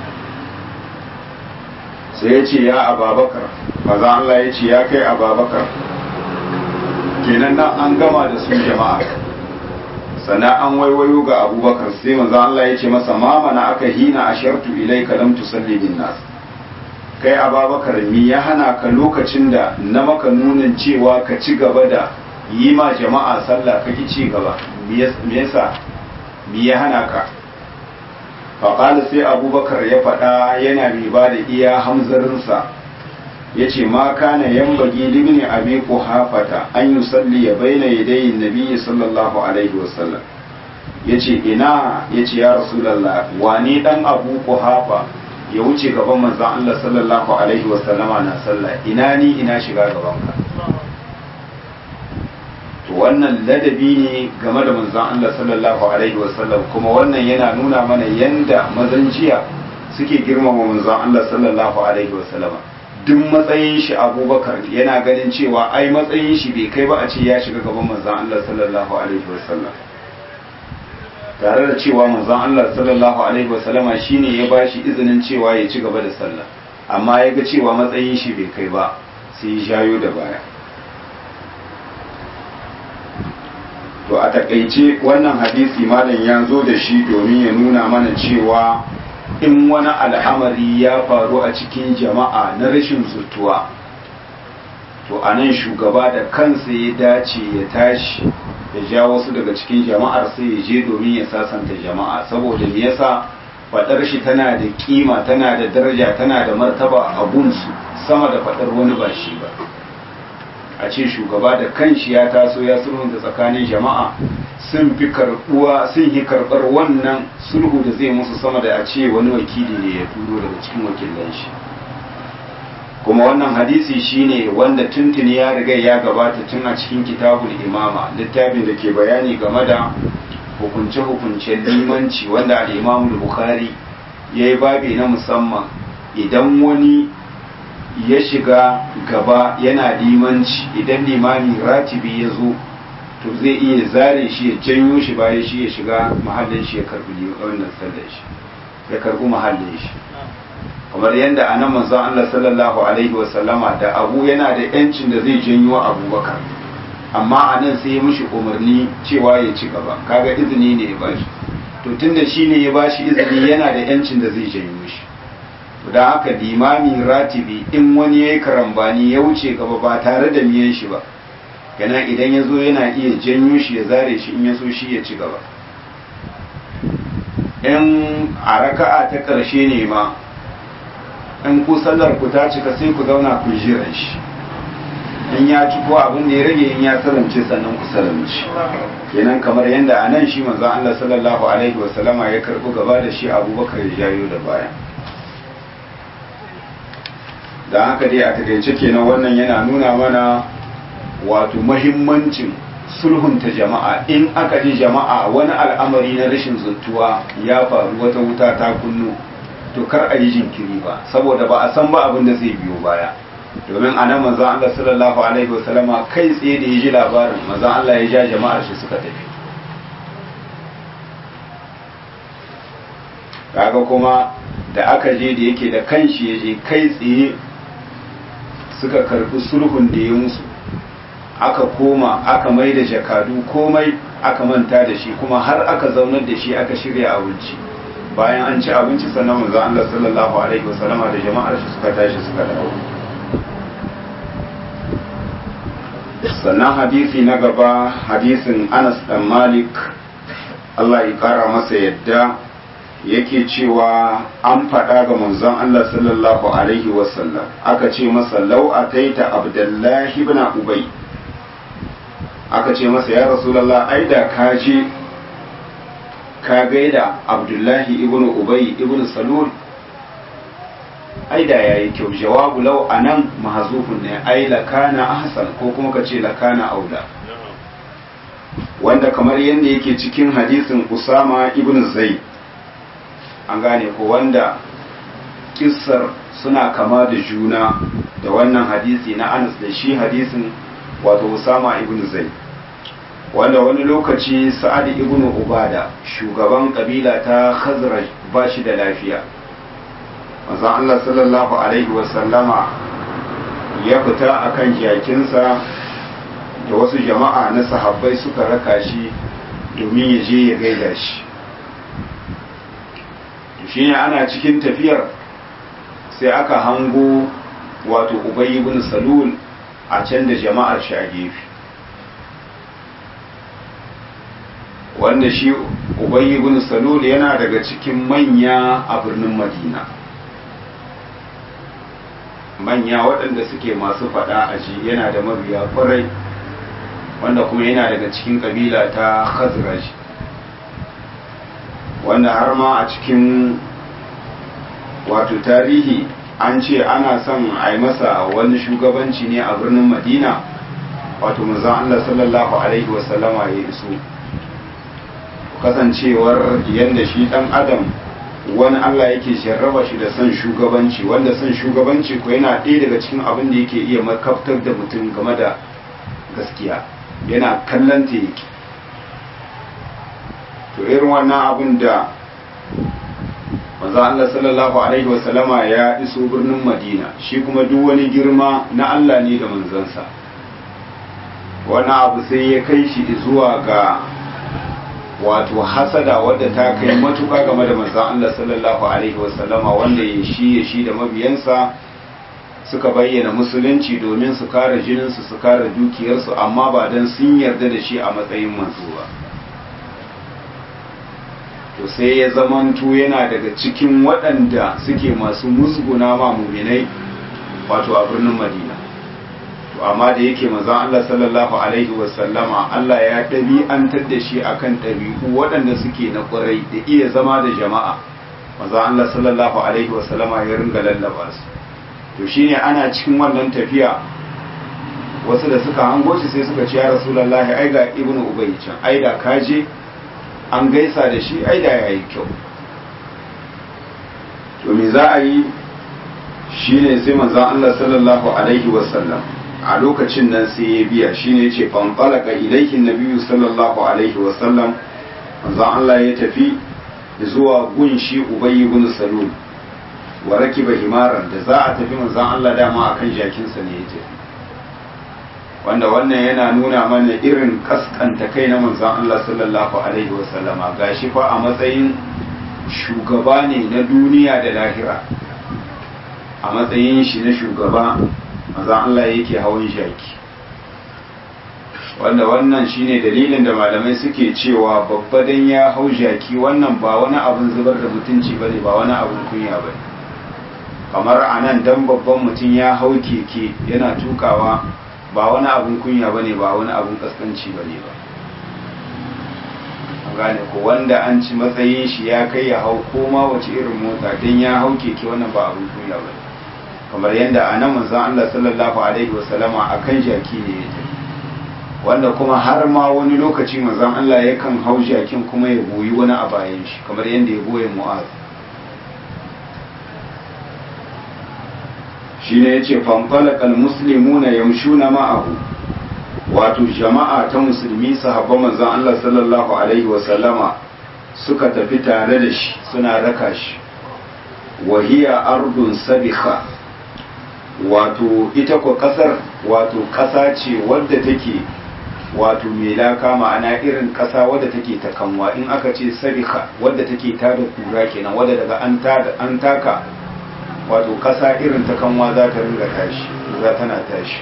sai ya ce ya ababakar maza Allah ya ce ya kai ababakar kenan nan an gama da su jama'a sannan an waiwayo ga abubakar sai maza Allah ya ce masa ma mana aka hina ashartu ilaika lam tusalli bin nas kai ababakar mi ya hana ka lokacin da na maka nunin cewa ka ci gaba da yi ma jama'a sallah ka ki ci gaba me yasa mi ya hana ka faƙali sai abubakar ya faɗa yana mai ba da iya hamzarinsa ya ce ma kana yan bagi limni abi hafata an yi salli ya baina yadayin nabiyyi sallallahu alaihi wasallam ya ce ina ya ce ya rasulallah wani dan abu hafa ya wuce gaban manzan Allah sallallahu alaihi wasallama na sallah ina ni ina shiga gabanka to wannan ladabi ne game da manzon Allah sallallahu alaihi wasallam kuma wannan yana nuna mana yanda mazan jiya suke girmama manzon Allah sallallahu alaihi wasallam duk matsayin shi Abubakar yana ganin cewa ai matsayin shi bai kai ba a ce ya shiga gaban manzon Allah sallallahu alaihi wasallam tare da cewa manzon Allah sallallahu alaihi wasallama shine ya bashi izinin cewa ya ci gaba da sallah amma ya ga cewa matsayin shi bai kai ba sai ya jayo da baya to a takaice wannan hadisi malam ya zo da shi domin ya nuna mana cewa in wani al'amari ya faru a cikin jama'a na rashin zutuwa to a nan shugaba da kansa ya dace ya tashi ya ja wasu daga cikin jama'ar sai ya je domin ya sasanta jama'a saboda me yasa fadar shi tana da kima tana da daraja tana da martaba a gunsu sama da fadar wani ba shi ba a ce shugaba da kanshi ya taso ya sulhunta tsakanin jama'a sun fi karbuwa sun yi karbar wannan sulhu da zai musu sama da a ce wani wakili ne ya turo daga cikin wakilan shi kuma wannan hadisi shine wanda tuntuni ya riga ya gabata tun a cikin kitabul imama littafin da ke bayani game da hukunce-hukuncen limanci wanda al-imamu bukhari ya yi babi na musamman idan wani ya shiga gaba yana limanci idan limami ratibi ya zo to zai iya zare shi ya janyo shi bayan shi ya shiga mahallin shi ya karbi wannan sallar shi ya karbi mahallin shi kamar yadda a nan manzon Allah sallallahu alaihi wasallama da abu yana da yancin da zai janyo abubakar amma a nan sai ya mishi umarni cewa ya ci gaba kaga izini ne ya bashi to tunda shi ne ya bashi izini yana da yancin da zai janyo shi da haka limami ratibi in wani ya yi karambani ya wuce gaba ba tare da miyan shi ba yana idan ya zo yana iya janyo shi ya zare shi in ya so shi ya ci gaba in a raka'a ta ƙarshe ne ma in ku sallar ku ta cika sai ku zauna ku jiran shi in ya ci ko abin da ya rage in ya salamce sannan ku salamci kenan kamar yadda a nan shi manzon Allah sallallahu alaihi wasallama ya karɓi gaba da shi abubakar ya jayo da baya da haka dai a takaice kenan wannan yana nuna mana wato mahimmancin sulhunta jama'a in aka ji jama'a wani al'amari na rashin zuntuwa ya faru wata wuta ta kunnu to kar a yi jinkiri ba saboda ba a san ba abin da zai biyo baya domin a nan manzan Allah sallallahu alaihi wasallama kai tsaye da ya ji labarin manzan Allah ya ja jama'ar shi suka tafi kaga kuma da aka je da yake da kanshi ya je kai tsaye suka karbi sulhun da ya musu aka koma aka mai da jakadu komai aka manta da shi kuma har aka zaunar da shi aka shirya abinci bayan an ci abinci sannan manzon Allah sallallahu alaihi wasallama da jama'ar shi suka tashi suka dawo sannan hadisi na gaba hadisin Anas dan Malik Allah ya kara masa yadda yake cewa an faɗa ga manzon Allah sallallahu alaihi wasallam aka ce masa lau ataita abdullahi ibn ubay aka ce masa ya rasulullah ai da ka je ka gaida abdullahi ibn ubay ibn salul ai da yayi kyau jawabu lau anan mahzufun ne ai lakana ahsan ko kuma ka ce lakana auda wanda kamar yadda yake cikin hadisin usama ibn zaid an gane ko wanda kissar suna kama da juna da wannan hadisi na anas da shi hadisin wato usama ibn zaid wanda wani lokaci sa'ad ibn ubada shugaban kabila ta khazraj ba shi da lafiya manzon Allah sallallahu alaihi wasallama ya fita akan jakinsa da wasu jama'a na sahabbai suka raka shi domin ya je ya gaida shi shi ne ana cikin tafiyar sai aka hango wato ubayi bin salul a can da jama'ar shi a gefe wanda shi ubayi bin salul yana daga cikin manya a birnin madina manya waɗanda suke masu faɗa a ji yana da mabiya kwarai wanda kuma yana daga cikin ƙabila ta khazraj wanda har ma a cikin wato tarihi an ce ana son a yi masa wani shugabanci ne a birnin madina wato manzon Allah sallallahu alaihi wasallama ya iso kasancewar yadda shi dan adam wani Allah yake jarraba shi da son shugabanci wanda son shugabanci ko yana ɗaya daga cikin abin da yake iya makaftar da mutum game da gaskiya yana kallon ta yake to irin wannan abin da manzo Allah sallallahu alaihi wasallama ya iso birnin Madina shi kuma duk wani girma na Allah ne da manzansa wani abu sai ya kai shi zuwa ga wato hasada wadda ta kai matuka game da manzon Allah sallallahu alaihi wasallama wanda ya shi ya shi da mabiyansa suka bayyana musulunci domin su kare jininsu su kare dukiyarsu amma ba don sun yarda da shi a matsayin manzo ba to sai ya zamanto yana daga cikin waɗanda suke masu musguna ma muminai wato a birnin madina to amma da yake manzon Allah sallallahu alaihi wasallama Allah ya ɗabi'antar da shi akan ɗabi'u waɗanda suke na ƙwarai da iya zama da jama'a manzon Allah sallallahu alaihi wasallama ya ringa lallaba su to shine ana cikin wannan tafiya wasu da suka hango shi sai suka ce ya rasulullahi ai ga ibnu ubay can ai da kaje an gaisa da shi ai da yayi kyau to me za a yi shine sai manzon Allah sallallahu alaihi wasallam a lokacin nan sai ya biya shine yace fan talaka ilayhi nabiyyu sallallahu alaihi wasallam manzon Allah ya tafi zuwa gunshi ubay ibn salul wa rakiba himaran da za a tafi manzon Allah dama akan jakinsa ne ya tafi wanda wannan yana nuna mana irin kaskanta kai na manzon Allah sallallahu alaihi wasallama gashi fa a matsayin shugaba ne na duniya da lahira a matsayin shi na shugaba manzon Allah yake hawan jaki wanda wannan shine dalilin da malamai suke cewa babba dan ya hau jaki wannan ba wani abun zubar da mutunci bane ba wani abun kunya bane kamar anan dan babban mutum ya hau keke yana tukawa ba wani abun kunya bane ba wani abun kaskanci bane ba an gane ko wanda an ci matsayin shi ya kai ya hau koma wace irin mota dan ya hau keke wannan ba abun kunya bane kamar yadda a nan manzon Allah sallallahu alaihi wasallama akan jaki ne ya tafi wanda kuma har ma wani lokaci manzon Allah yakan hau jakin kuma ya goyi wani a bayan shi kamar yadda ya goye Mu'az shine yace fanfalakal muslimuna yamshuna ma'ahu wato jama'a ta musulmi sahabban manzon Allah sallallahu alaihi wasallama suka tafi tare da shi suna raka shi wahiya ardun sabikha wato ita ko kasar wato kasa ce wadda take wato mai laka ma'ana irin ƙasa wadda take ta kanwa in aka ce sarika wadda take tada kura kenan wadda daga an tada an taka wato ƙasa irin ta kanwa za ta ringa tashi za tana tashi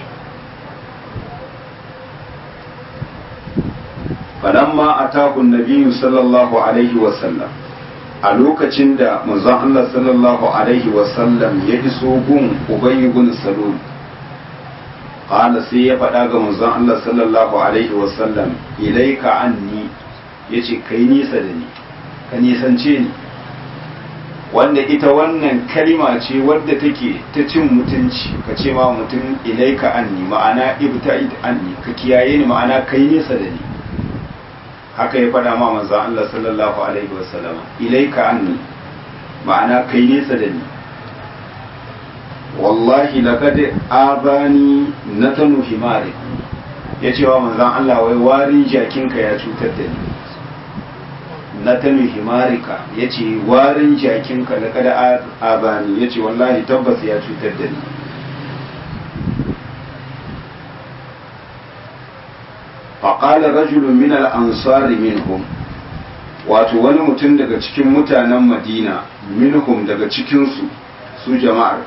falamma atahu nabiyyu sallallahu alaihi wa sallam a lokacin da manzon Allah sallallahu alaihi wa sallam ya iso gun Ubay ibn Salul qala sai ya faɗa ga manzon Allah sallallahu alaihi wa sallam ilaika anni yace kai nisa da ni ka nisance ni wanda ita wannan kalima ce wadda take ta cin mutunci ka ce ma mutum ilaika anni ma'ana ibta'id anni ka kiyaye ni ma'ana kai nisa da ni haka ya faɗa ma manzon Allah sallallahu alaihi wasallam ilaika anni ma'ana kai nesa da ni wallahi laqad abani natanu himari ya ce wa manzon Allah wai warin jakinka ya cutar da ni natanu himarika ya ce warin jakinka laqad abani ya ce wallahi tabbas ya cutar da ni faƙala rajulun min al'ansari minhum wato wani mutum daga cikin mutanen madina minhum daga cikinsu su jama'ar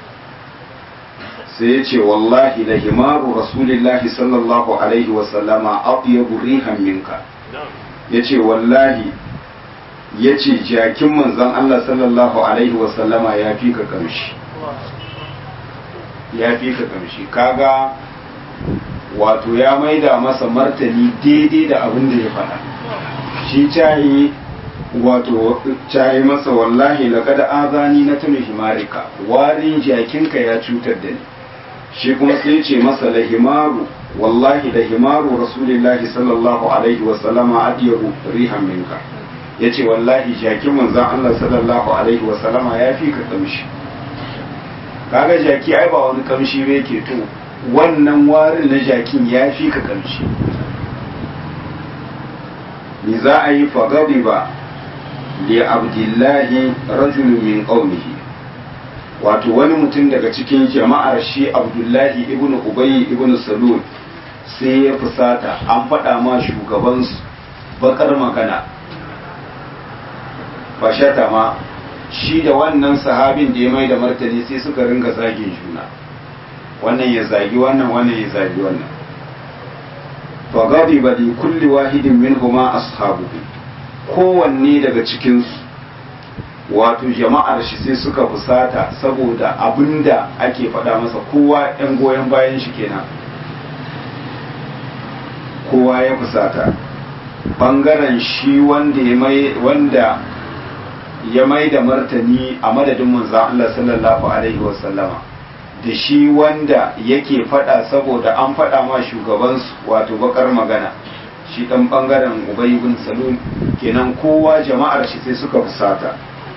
sai ya ce wallahi la himaru rasulillahi sallallahu alaihi wasallama aɗiyabu rihan minka ya ce wallahi ya ce jakin manzan Allah sallallahu alaihi wasallama ya fi ka kamshi ya fi ka kamshi kaga wato ya maida masa martani daidai da abin da ya faɗa shi cayi wato cayi masa wallahi laqad azani na tunu himarika warin jakinka ya cutar da ni shi kuma sai ce masa lahimaru wallahi da himaru rasulillahi sallallahu alaihi wa sallama adiyahu rihan minka yace wallahi jakin manzon Allah sallallahu alaihi wa sallama ya fi ka kamshi kaga jaki ai ba wani kamshi ba yake to wannan warin na jakin ya fi ka kamshi ni za a yi fagari ba li abdullahi rajulun min qaumihi wato wani mutum daga cikin jama'ar shi abdullahi ibnu ubayy ibnu salul sai ya fusata an faɗa ma shugabansu bakar magana fashata ma shi da wannan sahabin da ya mai da martani sai suka ringa zagin juna wannan ya zagi wannan wannan ya zagi wannan fa ghadiba li kulli wahidin minhuma ashabuhu kowanne daga cikin su wato jama'ar shi sai suka fusata saboda abinda ake faɗa masa kowa ɗan goyon bayan shi kenan kowa ya fusata bangaren shi wanda ya mai wanda ya mai da martani a madadin manzon Allah sallallahu alaihi wasallama da shi wanda yake fada saboda an fada ma shugabansu wato bakar magana shi dan bangaren ubay bin salul kenan kowa jama'ar shi sai suka fusata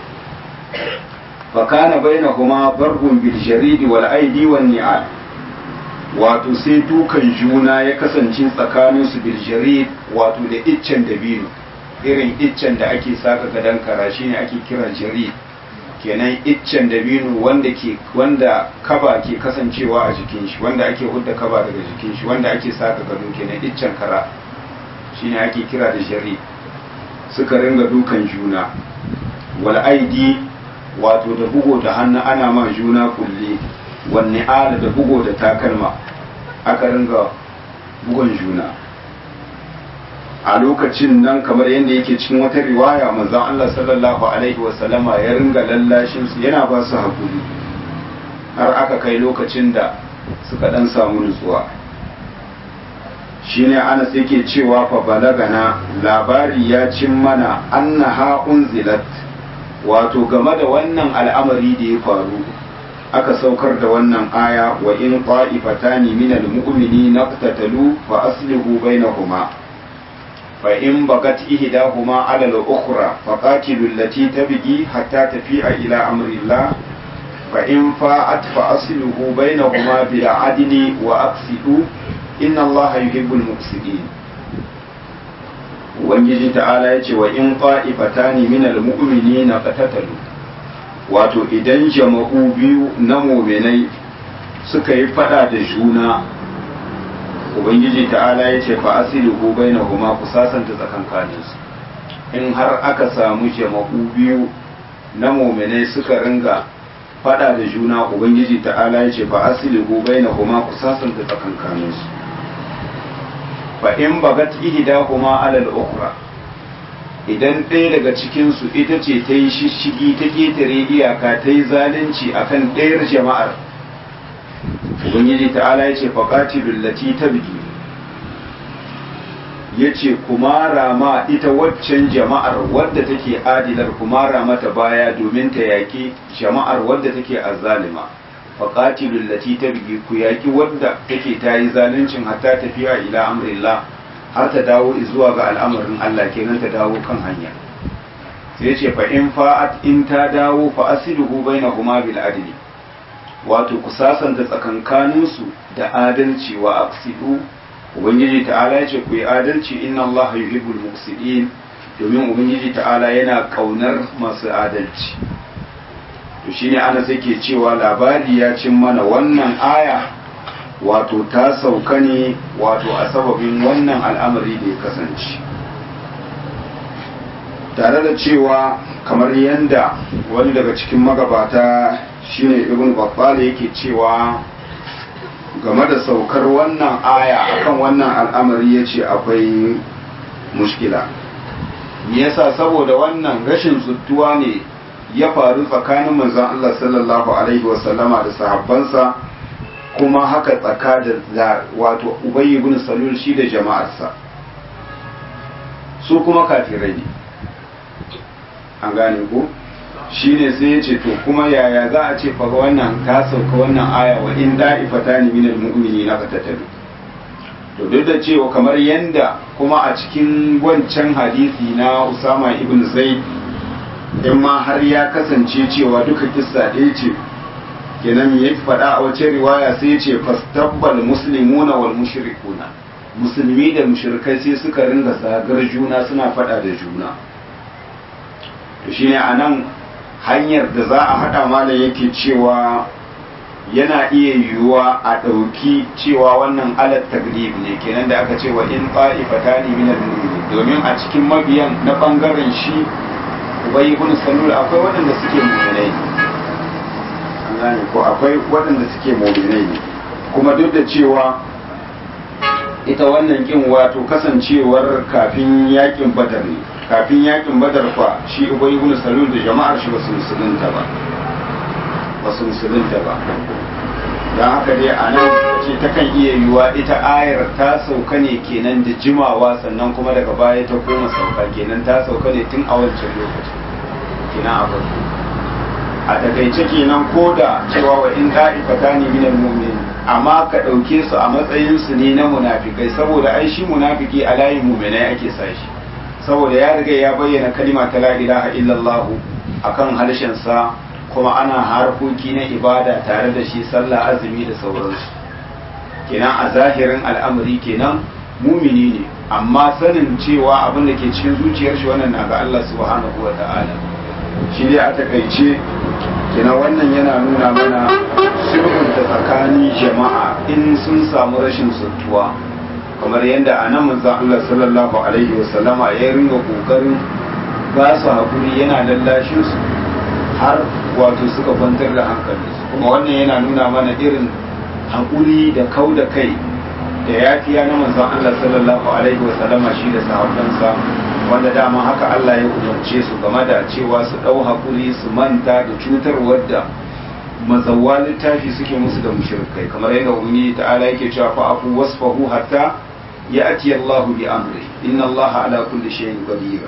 fakana bainahuma barbun bil jarid wal aidi wan ni'al wato sai dukan juna ya kasance tsakanin su bil jarid wato da iccen dabino irin iccen da ake saka gadan kara shine ake kira jarid kenan iccen dabino wanda ke wanda kaba ke kasancewa a jikin shi wanda ake hudda kaba daga jikin shi wanda ake saka gado kenan iccen kara shine ake kira da jari suka ringa dukan juna wal aidi wato da bugo da hannu ana ma juna kulle wanne ala da bugo da takalma aka ringa bugon juna a lokacin nan kamar yadda yake cikin wata riwaya manzon Allah sallallahu alaihi wasallama ya ringa lallashin su yana ba su hakuri har aka kai lokacin da suka dan samu nutsuwa shine Anas yake cewa fa balagana labari ya cin mana annaha unzilat wato game da wannan al'amari da ya faru aka saukar da wannan aya wa in qa'ifatani minal mu'minina qatatalu fa aslihu bainahuma فإن بغت إحداهما على الأخرى فقاتلوا التي تبغي حتى تفيء إلى أمر الله فإن فاءت فأصله بينهما بالعدل وأقسطوا إن الله يحب المقسطين Ubangiji ta'ala ya ce wa in ƙa'ifatani min al-mu'mini na qatatalu wato idan jama'u biyu na muminai suka yi fada da juna ubangiji ta'ala ya ce fa asilihu bainahuma ku sasanta tsakankaninsu in har aka samu jama'u biyu na muminai suka ringa fada da juna ubangiji ta'ala ya ce fa asilihu bainahuma ku sasanta tsakankaninsu fa in bagat ihdahuma alal ukhra idan ɗaya daga cikinsu ita ce ta yi shishigi ta ƙetare iyaka ta yi zalunci akan ɗayar jama'ar ubangiji ta'ala ya ce faƙatilun lati ta bigi ya ce kuma rama ita waccan jama'ar wadda take adilar kuma mata baya domin ta yaƙi jama'ar wadda take azzalima faƙatilun lati ta bigi ku yaƙi wadda take ta yi zaluncin hatta tafiya ila amrillah har ta dawo zuwa ga al'amarin Allah kenan ta dawo kan hanya sai ce fa in fa'at in ta dawo fa asiluhu bainahuma bil adli wato ku sasanta tsakankanin su da adalci wa aqsidu ubangiji ta'ala ya ce ku yi adalci inna Allah yuhibbul muqsidin domin ubangiji ta'ala yana kaunar masu adalci to shine ana sai ke cewa labari ya cin mana wannan aya wato ta sauka ne wato a sababin wannan al'amari da ya kasance tare da cewa kamar yadda wani daga cikin magabata shine ibn babbal yake cewa game da saukar wannan aya akan wannan al'amari ya ce akwai mushkila yasa saboda wannan rashin zuttuwa ne ya faru tsakanin manzon Allah sallallahu alaihi wasallama da sahabbansa kuma haka tsaka da wato ubayy ibn salul shi da jama'arsa su kuma kafirai ne an gane ko shi ne sai ya ce to kuma yaya za a ce faga wannan ta sauka wannan aya wa in da'ifata ne minal mu'mini na fatatalu to duk da cewa kamar yanda kuma a cikin wancan hadisi na usama ibn zaid in ma har ya kasance cewa duka kissa ɗaya ce kenan ya faɗa a wace riwaya sai ya ce fastabbal muslimuna wal mushrikuna musulmi da mushrikai sai suka ringa zagar juna suna faɗa da juna to shine anan hanyar da za a haɗa malam yake cewa yana iya yiwuwa a ɗauki cewa wannan alat taglib ne kenan da aka ce wa in ta'ifatani min al-mu'minin domin a cikin mabiyan na bangaren shi ubay ibn salul akwai waɗanda suke mu'minai an gane ko akwai waɗanda suke mu'minai ne kuma duk da cewa ita wannan kin wato kasancewar kafin yakin badar ne kafin yakin badar fa shi ubay ibn salul da jama'ar shi basu musulunta ba basu musulunta ba don haka dai a nan ce ta kan iya yiwuwa ita ayar ta sauka ne kenan da jimawa sannan kuma daga baya ta koma sauka kenan ta sauka ne tun a wancan lokacin kenan a farko a takaice kenan ko da cewa wa in da'ifata ne minal mu'min amma ka ɗauke su a matsayin su ne na munafikai saboda ai shi munafiki a layin mu'minai ake sa shi saboda ya riga ya bayyana kalima ta la ilaha illallah akan harshen sa kuma ana harkoki na ibada tare da shi sallah azumi da sauransu kenan a zahirin al'amari kenan mumini ne amma sanin cewa abin da ke cikin zuciyar shi wannan na ga Allah subhanahu wa ta'ala shi dai a takaice kenan wannan yana nuna mana sulhun da tsakanin jama'a in sun samu rashin suntuwa kamar yadda a nan manzon Allah sallallahu alaihi wa sallama ya ringa kokarin ba su hakuri yana lallashin su har wato suka kwantar da hankalinsu kuma wannan yana nuna mana irin haƙuri da kau da kai da yafiya na manzon Allah sallallahu alaihi wasallama shi da sahabbansa wanda dama haka Allah ya umarce su game da cewa su ɗau haƙuri su manta da cutarwar da mazawwa littafi suke musu da mushrikai kamar yadda ubangiji ta'ala yake cewa fa afu wasfahu hatta ya'ti Allahu bi amri inna Allaha ala kulli shay'in qadir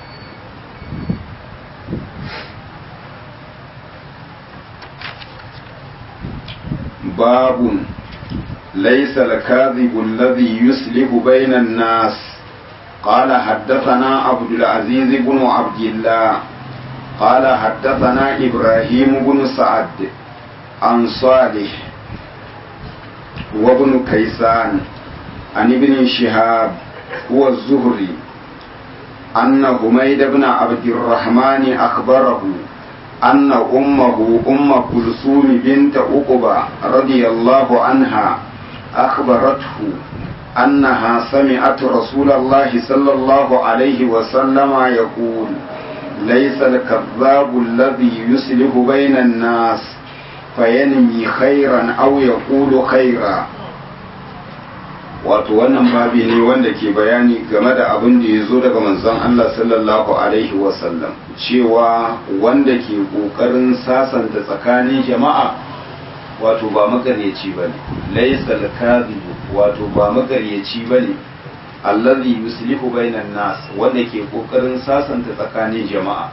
باب ليس الكاذب الذي يسلب بين الناس قال حدثنا عبد العزيز بن عبد الله قال حدثنا إبراهيم بن سعد عن صالح وابن كيسان عن ابن شهاب هو الزهري أن حميد بن عبد الرحمن أخبره أن أمه أم كلثوم بنت عقبة رضي الله عنها أخبرته أنها سمعت رسول الله صلى الله عليه وسلم يقول ليس الكذاب الذي يسلك بين الناس فينمي خيرا أو يقول خيرا wato wannan babi ne wanda ke bayani game da abin da ya zo daga manzon Allah sallallahu alaihi wasallam cewa wanda ke ƙoƙarin sasanta tsakanin jama'a wato ba magaryaci ba ne laisa al wato ba magaryaci ba ne allazi yuslihu bainan nas wanda ke ƙoƙarin sasanta tsakanin jama'a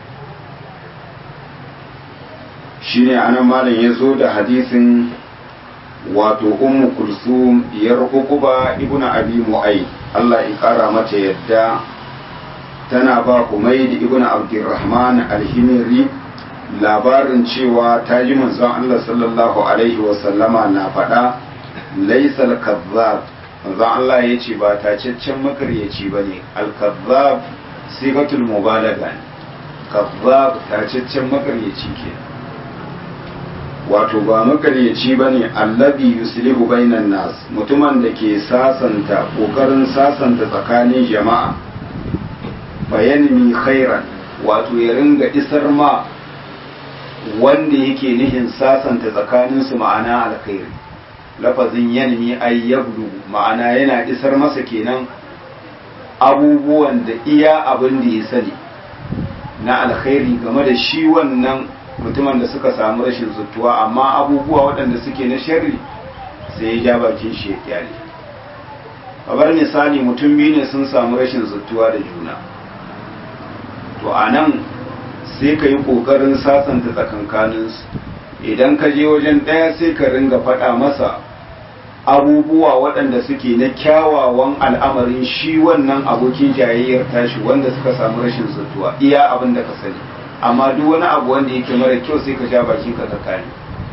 shine anan malam ya zo da hadisin wato ummu kulsum diyar uquba ibnu abi mu'ay Allah ya kara mata yadda tana ba Humayd ibnu Abdurrahman al-Himri labarin cewa ta ji manzon Allah sallallahu alaihi wa sallama na faɗa laysa al-kazzab manzon Allah ya ce ba tacaccen makaryaci bane al-kazzab sigatul mubalaga ne kazzab tacaccen makaryaci kenan wato ba makaryaci ba ne allabi yuslihu bainan nas mutumin da ke sasanta kokarin sasanta tsakanin jama'a bayanmi khairan wato ya ringa isar ma wanda yake nihin sasanta tsakaninsu ma'ana alkhairi lafazin yanmi ay yabdu ma'ana yana isar masa kenan abubuwan da iya abin da ya sani na alkhairi game da shi wannan mutumin da suka samu rashin zuttuwa amma abubuwa waɗanda suke na sharri sai ya ja bakin shi ya kyale kamar misali mutum biyu ne sun samu rashin zuttuwa da juna to a nan sai ka yi ƙoƙarin sasanta tsakankaninsu idan ka je wajen ɗaya sai ka ringa faɗa masa abubuwa waɗanda suke na kyawawan al'amarin shi wannan abokin jayayyar tashi wanda suka samu rashin zuttuwa iya abin da ka sani amma duk wani abu wanda yake mara kyau sai ka sha bakin ka tsakani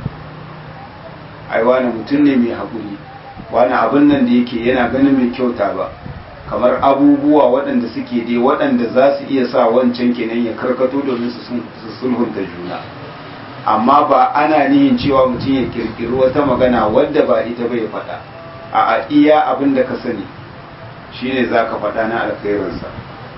ai wani mutum ne mai haƙuri wani abin nan da yake yana ganin mai kyauta ba kamar abubuwa waɗanda suke dai waɗanda za su iya sa wancan kenan ya karkato domin su sulhunta juna amma ba ana nihin cewa mutum ya kirkiri wata magana wadda ba ita bai faɗa a iya abin da ka sani shine za ka faɗa na alkhairinsa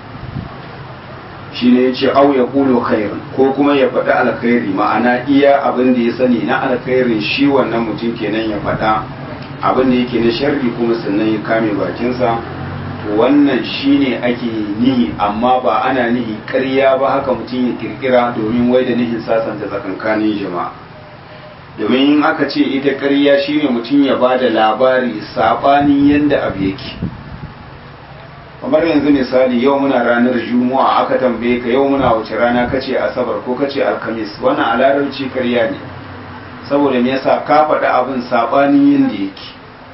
shi ne ya ce au ya kulo khairin ko kuma ya faɗi alkhairi ma'ana iya abin da ya sani na alkhairin shi wannan mutum kenan ya faɗa abin da yake na sharri kuma sannan ya kame bakinsa to wannan shi ne ake nihi amma ba ana nihi ƙarya ba haka mutum ya kirkira domin wai da nihin sasanta tsakankanin jama'a domin in aka ce ita ƙarya shine mutum ya ba da labari saɓanin yadda abu yake kamar yanzu misali yau muna ranar juma'a aka tambaye ka yau muna wace rana kace asabar ko kace alkamis wannan a larabci karya ne saboda me yasa ka faɗi abin saɓanin yadda yake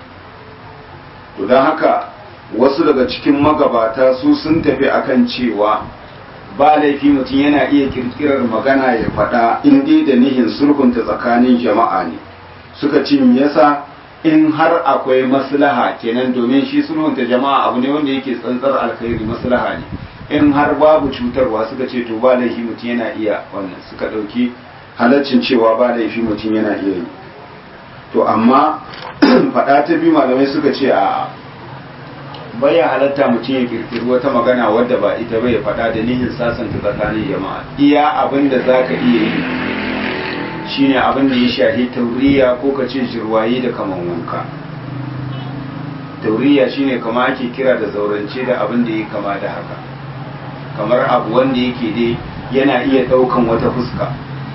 to don haka wasu daga cikin magabata su sun tafi akan cewa ba laifi mutum yana iya kirkirar magana ya faɗa in dai da nihin sulhunta tsakanin jama'a ne suka ce me yasa in har akwai maslaha kenan domin shi sulhunta jama'a abu ne wanda yake tsantsar alkhairi maslaha ne in har babu cutarwa suka ce to ba laifi mutum yana iya wannan suka ɗauki halaccin cewa ba laifi mutum yana iya yi to amma faɗa ta biyu malamai suka ce a baya halatta mutum ya kirkiri wata magana wadda ba ita bai faɗa da nihin sasanta tsakanin jama'a iya abin da za ka iya yi shine abin da ya shahi tauriya ko ka ce jirwaye da kaman wanka tauriya shine kama ake kira da zaurance da abin da ya kama da haka kamar abu wanda yake dai yana iya ɗaukan wata fuska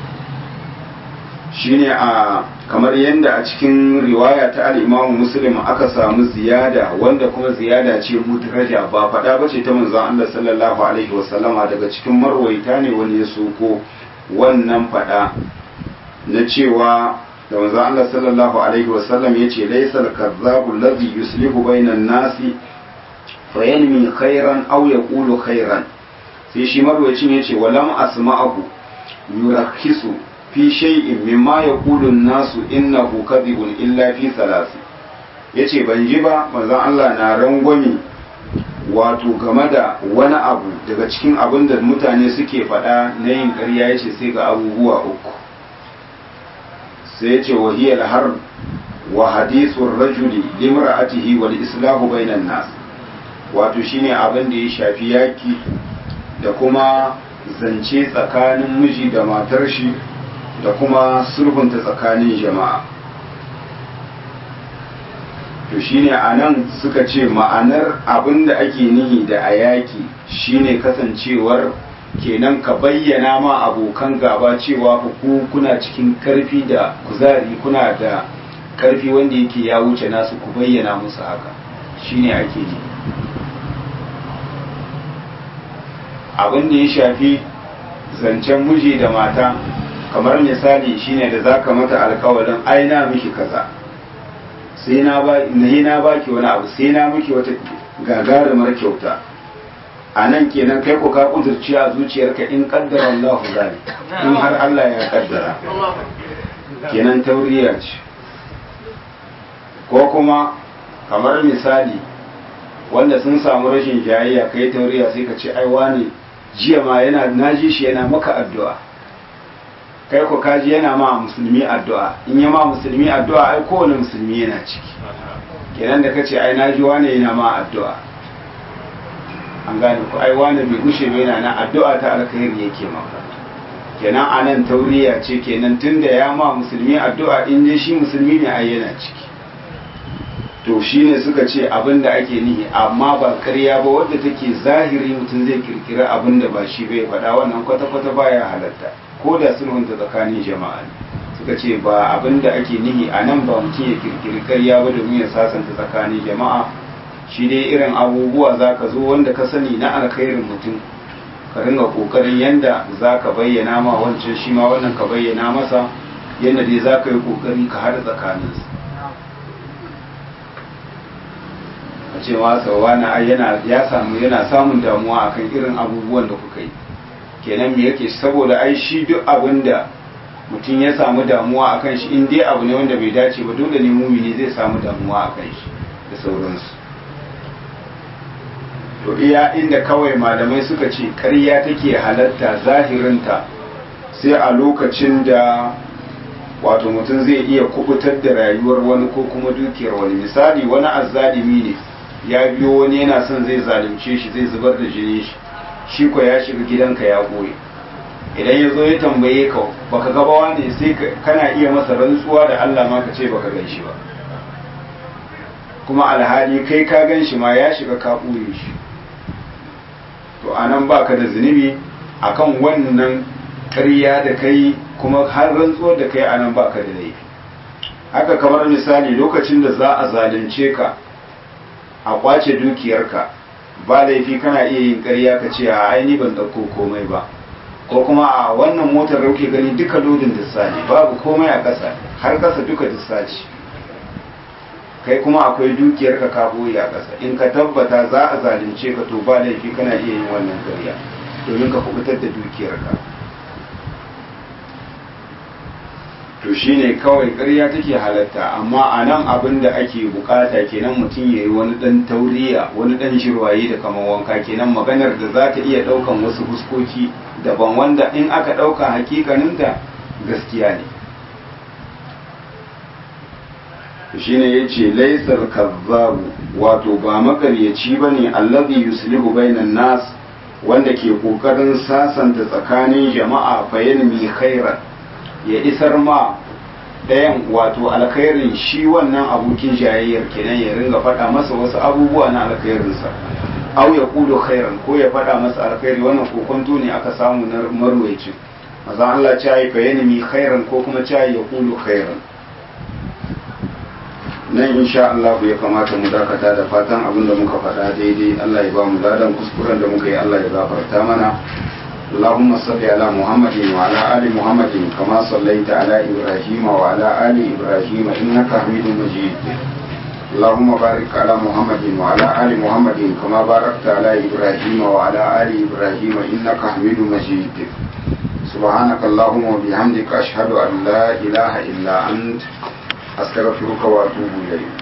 shine a kamar yadda a cikin riwaya ta al'imamu muslim aka samu ziyada wanda kuma ziyada ce mudraja ba faɗa ba ce ta manzon Allah sallallahu alaihi wasallama daga cikin marwaita ne wani ya soko wannan faɗa na cewa da manzon Allah sallallahu alaihi wasallam ya ce laisal kazzabu ladhi yuslihu bainan nasi fayanmi khairan aw yaqulu khairan sai shi marwayacin ya ce walam asma'ahu yurakhisu fi shay'in mimma yaqulu an-nasu innahu kadhibun illa fi salasi yace ban ji ba manzon Allah na rangwami wato game da wani abu daga cikin abin da mutane suke faɗa na yin ƙarya yace sai ga abubuwa uku sai yace wahiyal har wa hadithur rajuli limra'atihi wal islahu bainan nas wato shine abin da ya shafi yaki da kuma zance tsakanin miji da matar shi da kuma sulhunta tsakanin jama'a to shine a nan suka ce ma'anar abin da ake nihi da a yaki shine kasancewar kenan ka bayyana ma abokan gaba cewa ku kuna cikin karfi da kuzari kuna da karfi wanda yake ya wuce nasu ku bayyana musu haka shine ake yi abin da ya shafi zancen miji da mata kamar misali shine da zaka mata alkawarin ai na miki kaza sai na ba na baki wani abu sai na miki wata gagarumar kyauta a nan kenan kai ko ka kudurci a zuciyarka in kaddara Allah zali in har Allah ya kaddara kenan tauriya ce ko kuma kamar misali wanda sun samu rashin jayayya kai tauriya sai ka ce ai wani jiya ma yana naji shi yana maka addu'a kai ko kaji yana ma musulmi addu'a in ya ma musulmi addu'a ai kowane musulmi yana ciki kenan da kace ai naji wani yana ma addu'a an gane ku ai wani bai gushe ba yana na addu'a ta alkhairi yake maka kenan anan tauriya ce kenan tunda ya ma musulmi addu'a in dai shi musulmi ne ai yana ciki to shine suka ce abin da ake nihi amma ba ƙarya ba wadda take zahiri mutum zai kirkira abin da ba shi bai faɗa wannan kwata-kwata baya halatta ko da sulhunta tsakanin jama'a suka ce ba abin da ake nihi a nan ba mutum ya kirkiri ƙarya ba domin ya sasanta tsakanin jama'a shi dai irin abubuwa za ka zo wanda ka sani na alkhairin mutum ka ringa ƙoƙarin yanda za ka bayyana ma wancan shi ma wannan ka bayyana masa yadda dai za ka yi ƙoƙari ka haɗa tsakaninsu cewa sauwana yana ya samu yana samun damuwa akan irin abubuwan da kuka yi kenan me yake saboda ai shi duk abin da mutum ya samu damuwa akan shi in dai abu ne wanda bai dace ba dole ne mumini zai samu damuwa akan shi da sauransu to iya inda kawai malamai suka ce ƙarya take halatta zahirinta sai a lokacin da wato mutum zai iya kubutar da rayuwar wani ko kuma dukiyar wani misali wani azzalimi ne ya biyo wani yana son zai zalunce shi zai zubar da jini shi shi ko ya shiga gidanka ya goye idan ya zo ya tambaye ka baka gabawa ne sai kana iya masa rantsuwa da Allah ma ka ce baka gan shi ba kuma alhali kai ka gan shi ma ya shiga ka ɓoye shi to anan baka da zunubi akan wannan ƙarya da kai kuma har rantsuwar da kai anan baka da laifi haka kamar misali lokacin da za a zalunce ka a kwace dukiyarka ba laifi kana iya yin ƙarya ka ce a aini ban ɗauko komai ba ko kuma a wannan motar da kuke gani duka lodin dissa ne babu komai a ƙasa har ƙasa duka dissa ce kai kuma akwai dukiyarka ka boye a ƙasa in ka tabbata za a zalunce ka to ba laifi kana iya yin wannan ƙarya domin ka kubutar da dukiyarka to shine kawai ƙarya take halatta amma a nan abin da ake bukata kenan mutum ya yi wani ɗan tauriya wani ɗan shirwaye da kamar wanka kenan maganar da za ta iya ɗaukan wasu fuskoki daban wanda in aka ɗauka hakikaninta gaskiya ne shine ya ce laisar kazzabu wato ba makaryaci ba ne allazi yuslihu bainan nas wanda ke ƙoƙarin sasanta tsakanin jama'a fayanmi khairan ya isar ma ɗayan wato alkhairin shi wannan abokin jayayyar kenan ya ringa faɗa masa wasu abubuwa na alkhairinsa au ya kudu khairan ko ya faɗa masa alkhairi wannan kokonto ne aka samu na marwayacin maza Allah ce yi fayanimi khairan ko kuma ce ya kudu khairan nan insha Allah ya kamata mu dakata da fatan abin da muka faɗa daidai Allah ya ba mu ladan kuskuren da muka yi Allah ya gafarta mana اللهم صل على محمد وعلى آل محمد كما صليت على إبراهيم وعلى آل إبراهيم إنك حميد مجيد اللهم بارك على محمد وعلى آل محمد كما باركت على إبراهيم وعلى آل إبراهيم إنك حميد مجيد سبحانك اللهم وبحمدك أشهد أن لا إله إلا أنت أستغفرك وأتوب إليك